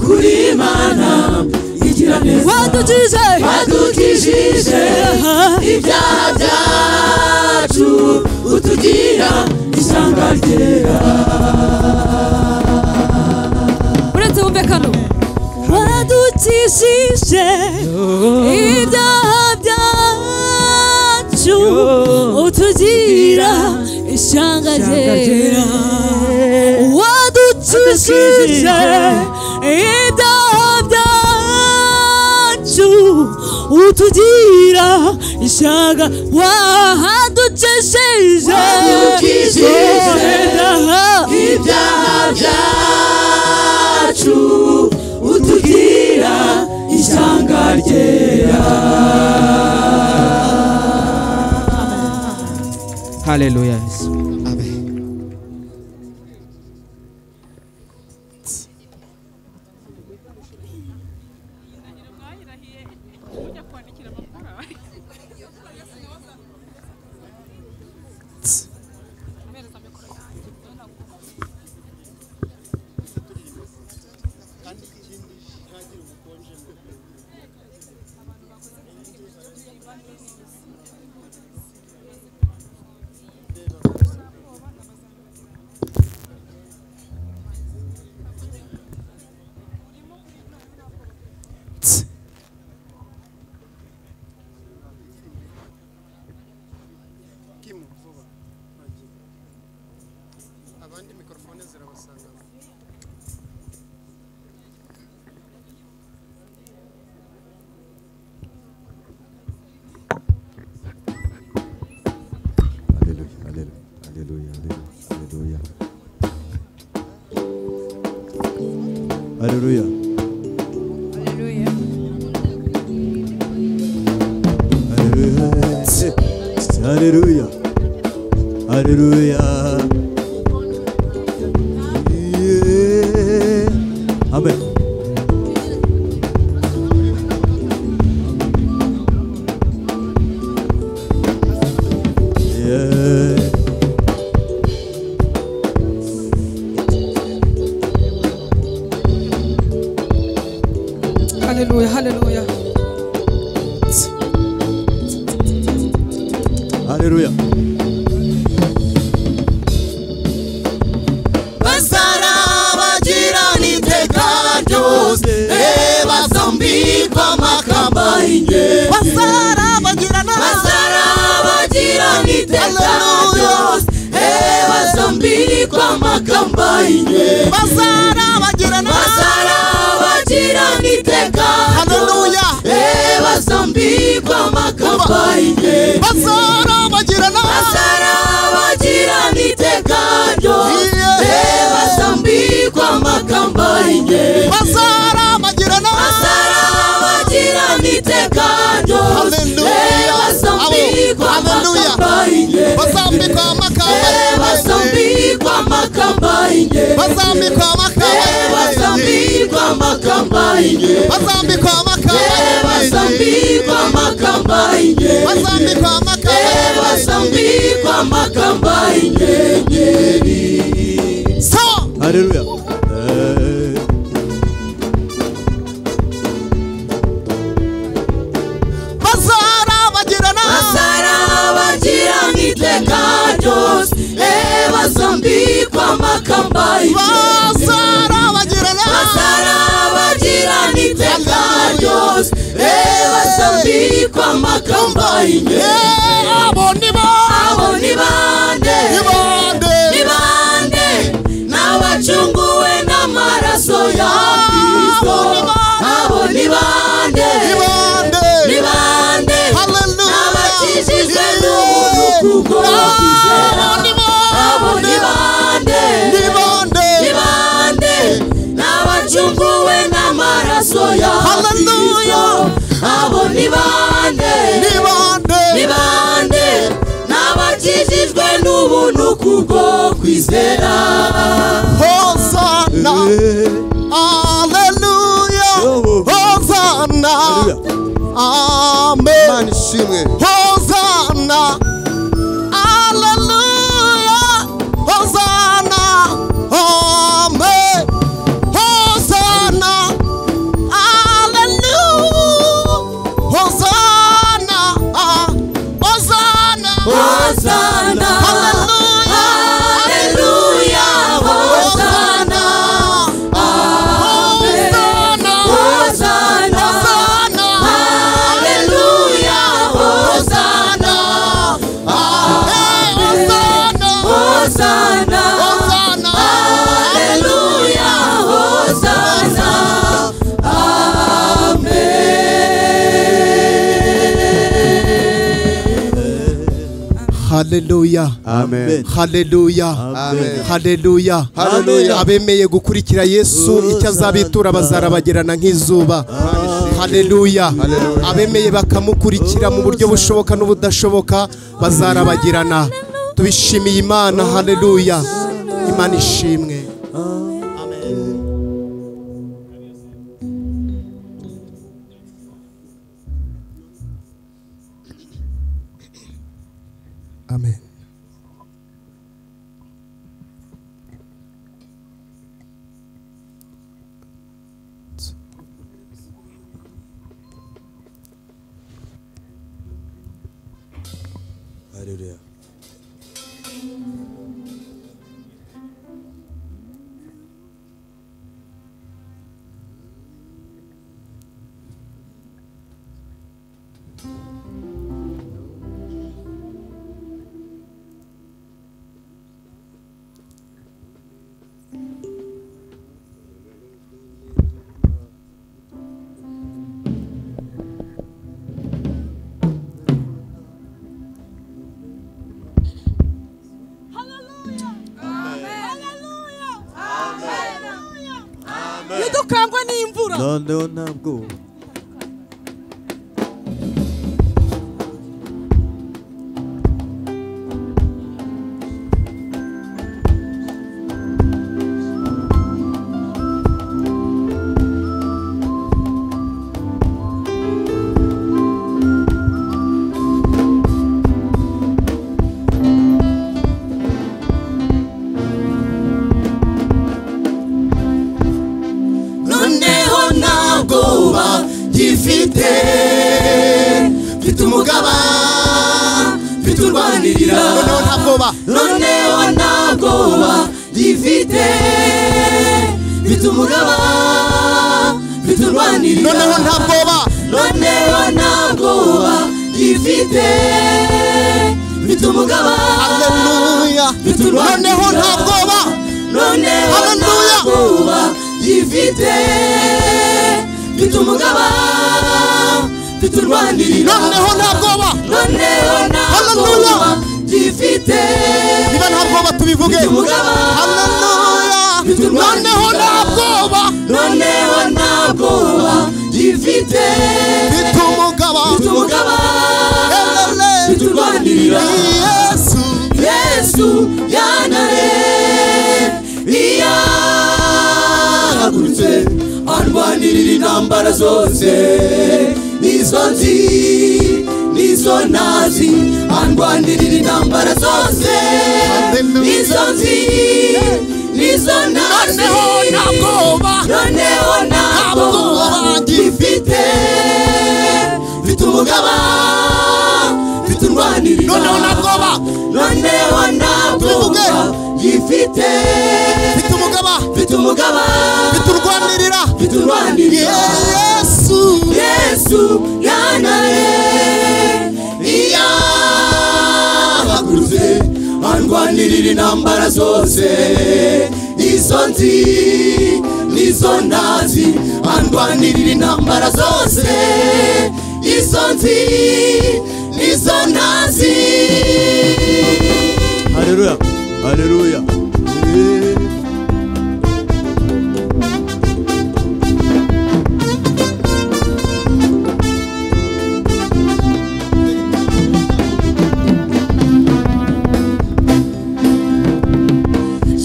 kuri imana igira neza wadukije wadukijije ibyaha byacu utugira ishyanga ryera uretse wumve kano wadukijije ibyaha byacu utugira ishyanga ryera wadukijije ibyaha byacu utugira ishyanga wahadukijije Wadukijije. ibyaha ibyaha byacu utugira ishyanga ryera haleluya yesu abandi mikorofone zirabasanga Alléluia, Alléluia, Alléluia, Alléluia, Alléluia. Haleluya. hareruya hareruya hareruya hareruya Yeah. amen yeah. Haleluya. Haleluya. hareruya basarabagirana iteka ryose basambikwa amakamba y'ingenzi basarabagirana iteka ryose basambikwa amakamba y'ingenzi basarabagirana iteka ryose basambikwa amakamba y'ingenzi basarabagirana iteka ryose basambikwa amakamba y'ingenzi basarabagirana iteka ryose basambikwa amakamba y'ingenzi basambikwa amakamba y'ingenzi basambikwa amakamba y'ingenzi basambikwa amakamba y'ingenzi basambikwa amakamba y'inyenyeri hareruya basarabagirana iteka ryose basambikwa amakamba y'inyenyeri basarabagirana iteka ryose basambikwa amakamba y'inyenyeri abo ni bande ni bande n'abacunguwe n'amaraso ya kristo abo ni bande ni bande n'abakijijwe n'ubuntu kubwo kwizera abo ni bande ni bande n'abacunguwe n'amaraso ya kristo abo ni bande ni bande n'abakijijwe n'ubuntu kubwo kwizera Hosanna, Hallelujah, Hosanna, Amen, Hosanna, Hallelujah, Hosanna, Amen, Hosanna, Hallelujah, Hosanna, Hosanna, Hosanna. Hallelujah, Hosanna. Amen. Hosanna. Hallelujah, Hosanna. Hosanna. Hallelujah, Hosanna. Hallelujah. amen haleluya Amen. haleluya Hallelujah. abemeye gukurikira yesu icyo azabitura bazarabagirana nk'izuba haleluya abemeye bakamukurikira mu buryo bushoboka n'ubudashoboka bazarabagirana tubishimiye imana haleluya imana ishimwe amen hareruya Amen. ntidukangwe n'imvura noneho ntabwo noneho nta bwoba gifite mfite umugaba mfite urwanirira noneho nta bwoba noneho nta bwoba gifite mfite umugaba mfite urwanirira noneho nta bwoba noneho nta bwoba gifite mfite umugaba haleluya mfite urwanirira noneho nta bwoba noneho Haleluya. ntakuba gifite mfite umugaba mfite urwanirira noneho nta bwoba noneho Haleluya. ntakuba gifite niba nta bwoba tubivuge umugaba. Mfite haleluya urwanirira. noneho nta bwoba noneho ntakuba gifite mfite umugaba mfite umugaba mfite urwanirira yesu yesu yanare yahagurutse arwanirira intambara zose nizo nzi nizo nazi arwanirira intambara zose nizo nzi nizo nazi noneho ntabwo gifite mfite umugaba mfite urwanirira noneho nta bwoba noneho ntabwo Tubivuge. gifite mfite umugaba mfite umugaba mfite urwanirira mfite urwanirira yesu yesu yanaye yahagurutse arwanirira intambara zose izo nzi n'izo ntazi arwanirira intambara zose izo nzi n'izo ntazi hareruya hareruya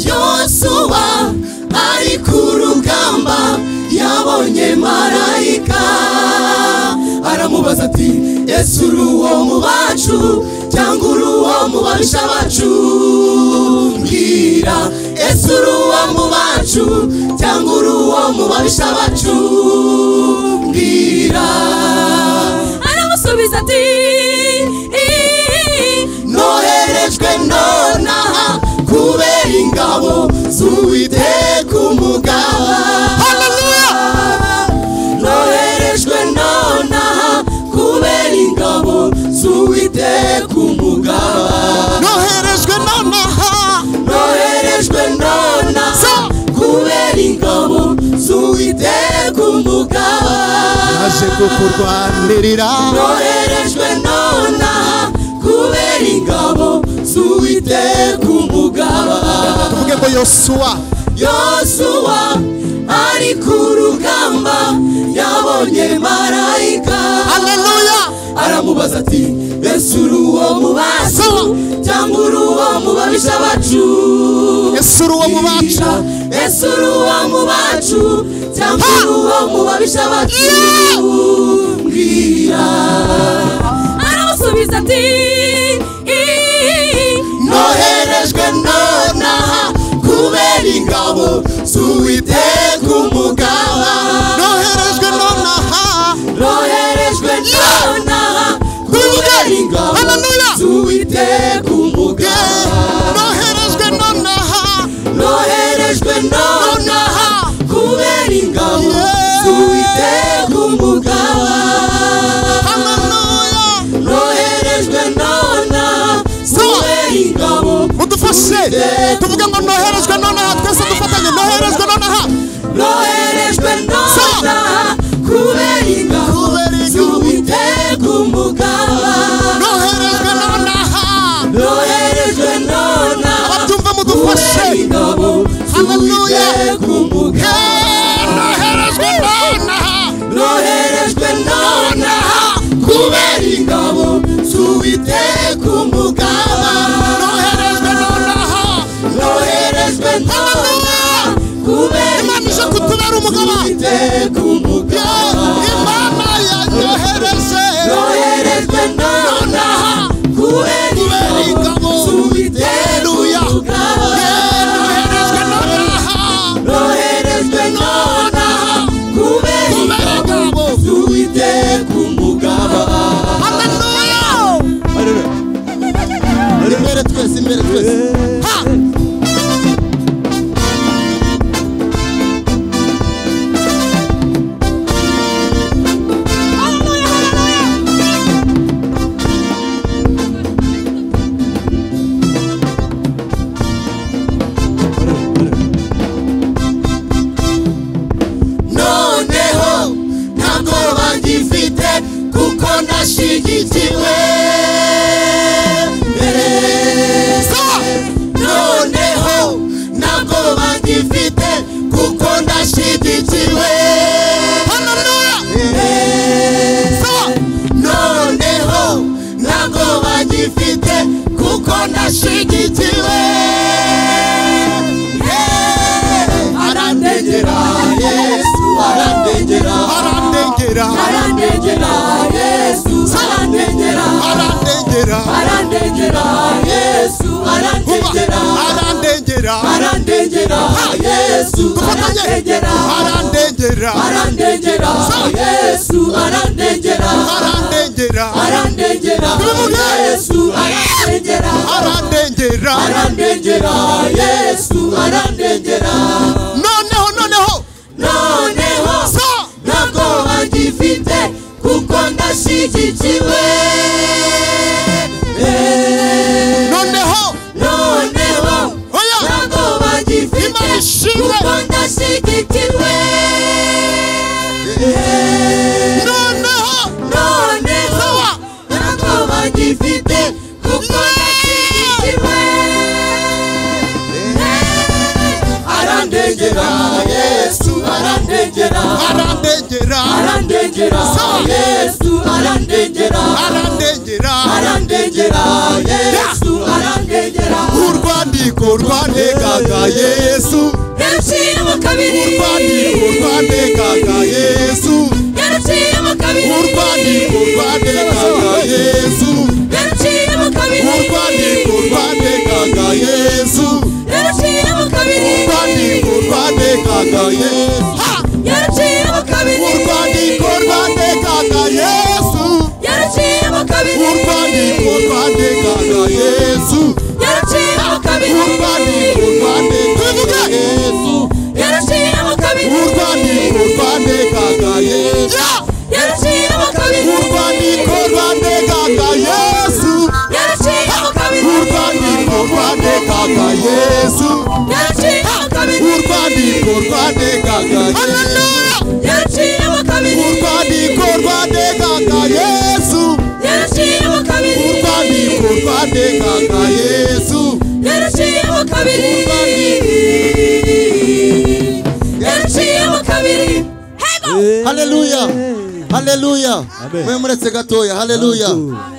yosuwa ari ku rugamba yabonye marayika aramubaza ati yesu uri uwo mu bacu cyangwa uri uwo mu babisha bacu mbwira yesu uri uwo mu bacu cyangwa uri uwo mu babisha bacu mbwira aramusubiza ati "Ii, noherejwe nonaha kubera ingabo z'uwiteka umugaba noherejwe nonaha kubera ingabo z'uwiteka umugaba noherejwe nonaha noherejwe nonaha kubera ingabo z'uwiteka umugaba aje kukurwanirira noherejwe nonaha kubera ingabo z'uwiteka umugaba tuvuge ngo yosuwa yosuwa ari ku rugamba yabonye marayika haleluya aramubaza ati ese uri uwo mu bacu cyangwa uri uwo mu babisha bacu yesu uri uwo mu bacu ese uri uwo mu bacu cyangwa uri uwo mu babisha bacu mbwira aramusubiza ati "Ii, noherejwe nonaha kubera ingabo z'uwiteka umugaba noherejwe nonaha roherejwe nonaha kubera ingabo Haleluya. z'uwiteka Yeah. umugaba noherejwe nonaha roherejwe nonaha kubera ingabo Yeah. z'uwiteka umugaba haleluya roherejwe nonaha kubera ingabo mudufashe tuvuge ngo noherejwe nonaha twese dufatanye noherejwe nonaha imana ije kutubera umugaba Yeah, imana yanyohereje nonaha kubera ingabo Haleluya. Yeah, noherejwe nonaha nonaha kubera ingabo Haleluya. imbere twese imbere twese Ha. noneho ntabwo bagifite kuko ndashyigikiwe mbere noneho ntabwo bagifite kuko ndashyigikiwe noneho ntabwo bagifite kuko ndashyigikiwe Eh, arandengera yesu arandengera arandengera arandengera yesu arandengera arandengera arandengera yesu arandengera arandengera arandengera yesu dufatanye arandengera arandengera arandengera yesu arandengera arandengera arandengera Bivuge. yesu arandengera arandengera arandengera yesu arandengera noneho noneho noneho so ntabwo bagifite kuko ndashyigikiwe Eh, noneho noneho oya ntabwo bagifite Imana ishimwe. kuko ndashyigikiwe Eh, noneho noneho Sawa. ntabwo bagifite kuko ndashyigikiwe Eh, arandengera yesu arandengera arandengera arandengera Sawa. yesu arandengera arandengera arandengera yesu arandengera urwandiko rwandegaga yesu yaruciye mu kabiri urwandiko rwandegaga yesu yaruciye mu kabiri urwandiko rwandegaga yesu yaruciye mu kabiri urwandiko rwandegaga yesu yaruciye mu kabiri urwandiko rwandegaga yesu Ha! yaruciye mu kabiri urwandiko rwandegaga yesu yaruciye mu kabiri urwandiko rwandegaga yesu yaruciye mu kabiri urwandiko rwandegaga yesu yaruciye mu kabiri urwandiko rwandegaga yesu yaruciye mu kabiri urwandiko rwandegaga yesu yaruciye mu kabiri urwandiko rwandegaga yesu yaruciye mu kabiri urwandiko rwandegaga yesu yaruciye mu kabiri urwandiko rwandegaga yesu yaruciye mu kabiri urwandiko rwandegaga yesu yaruciye mu kabiri yaruciye mu kabiri haleluya haleluya Amen. mwe muretse gatoya haleluya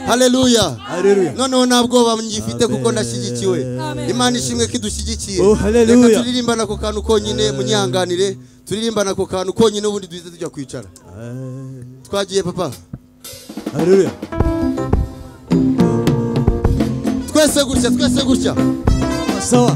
haleluya Haleluya. noneho nta bwoba mugifite kuko ndashyigikiwe imana ishimwe ko idushyigikiye Oh, haleluya. reka turirimbane ako kantu konyine munyanganire turirimbane ako kantu konyine ubundi duhita tujya kwicara twagiye papa Haleluya. twese gutya twese gutya Sawa.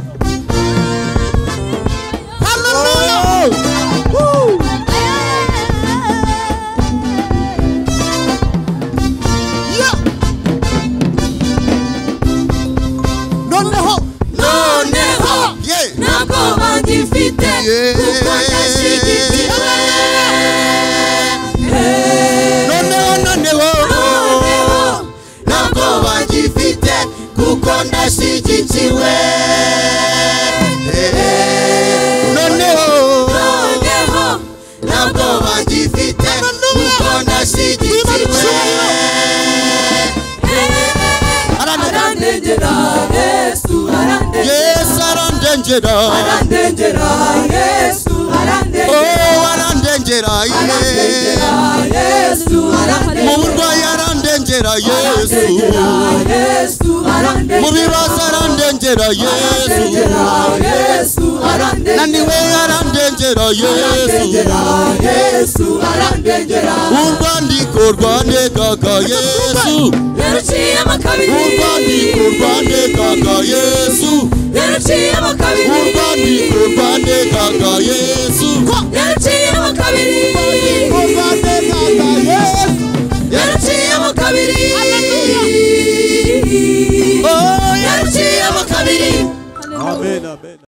noneho noneho ye ntabwo bagifite kuko ndashyigikiwe noneho noneho noneho ntabwo bagifite kuko ndashyigikiwe noneho noneho ntabwo bagifite kuko ndashyigikiwe arandengera yesu yesu arandengera arandengera yesu arandengera oh arandengera ye yesu mu arandengera burwayi arandengera yesu yesu mu arandengera bibazo arandengera yesu yesu arandengera naniwe arandengera arandengera yesu arandengera yesu arandengera urwandiko rwandegaga yesu yaruciyemo kabiri urwandiko rwandegaga yesu yaruciyemo kabiri urwandiko rwandegaga yesu yaruciyemo kabiri urwandegaga yesu yaruciyemo kabiri oh, yaruciyemo kabiri amen amen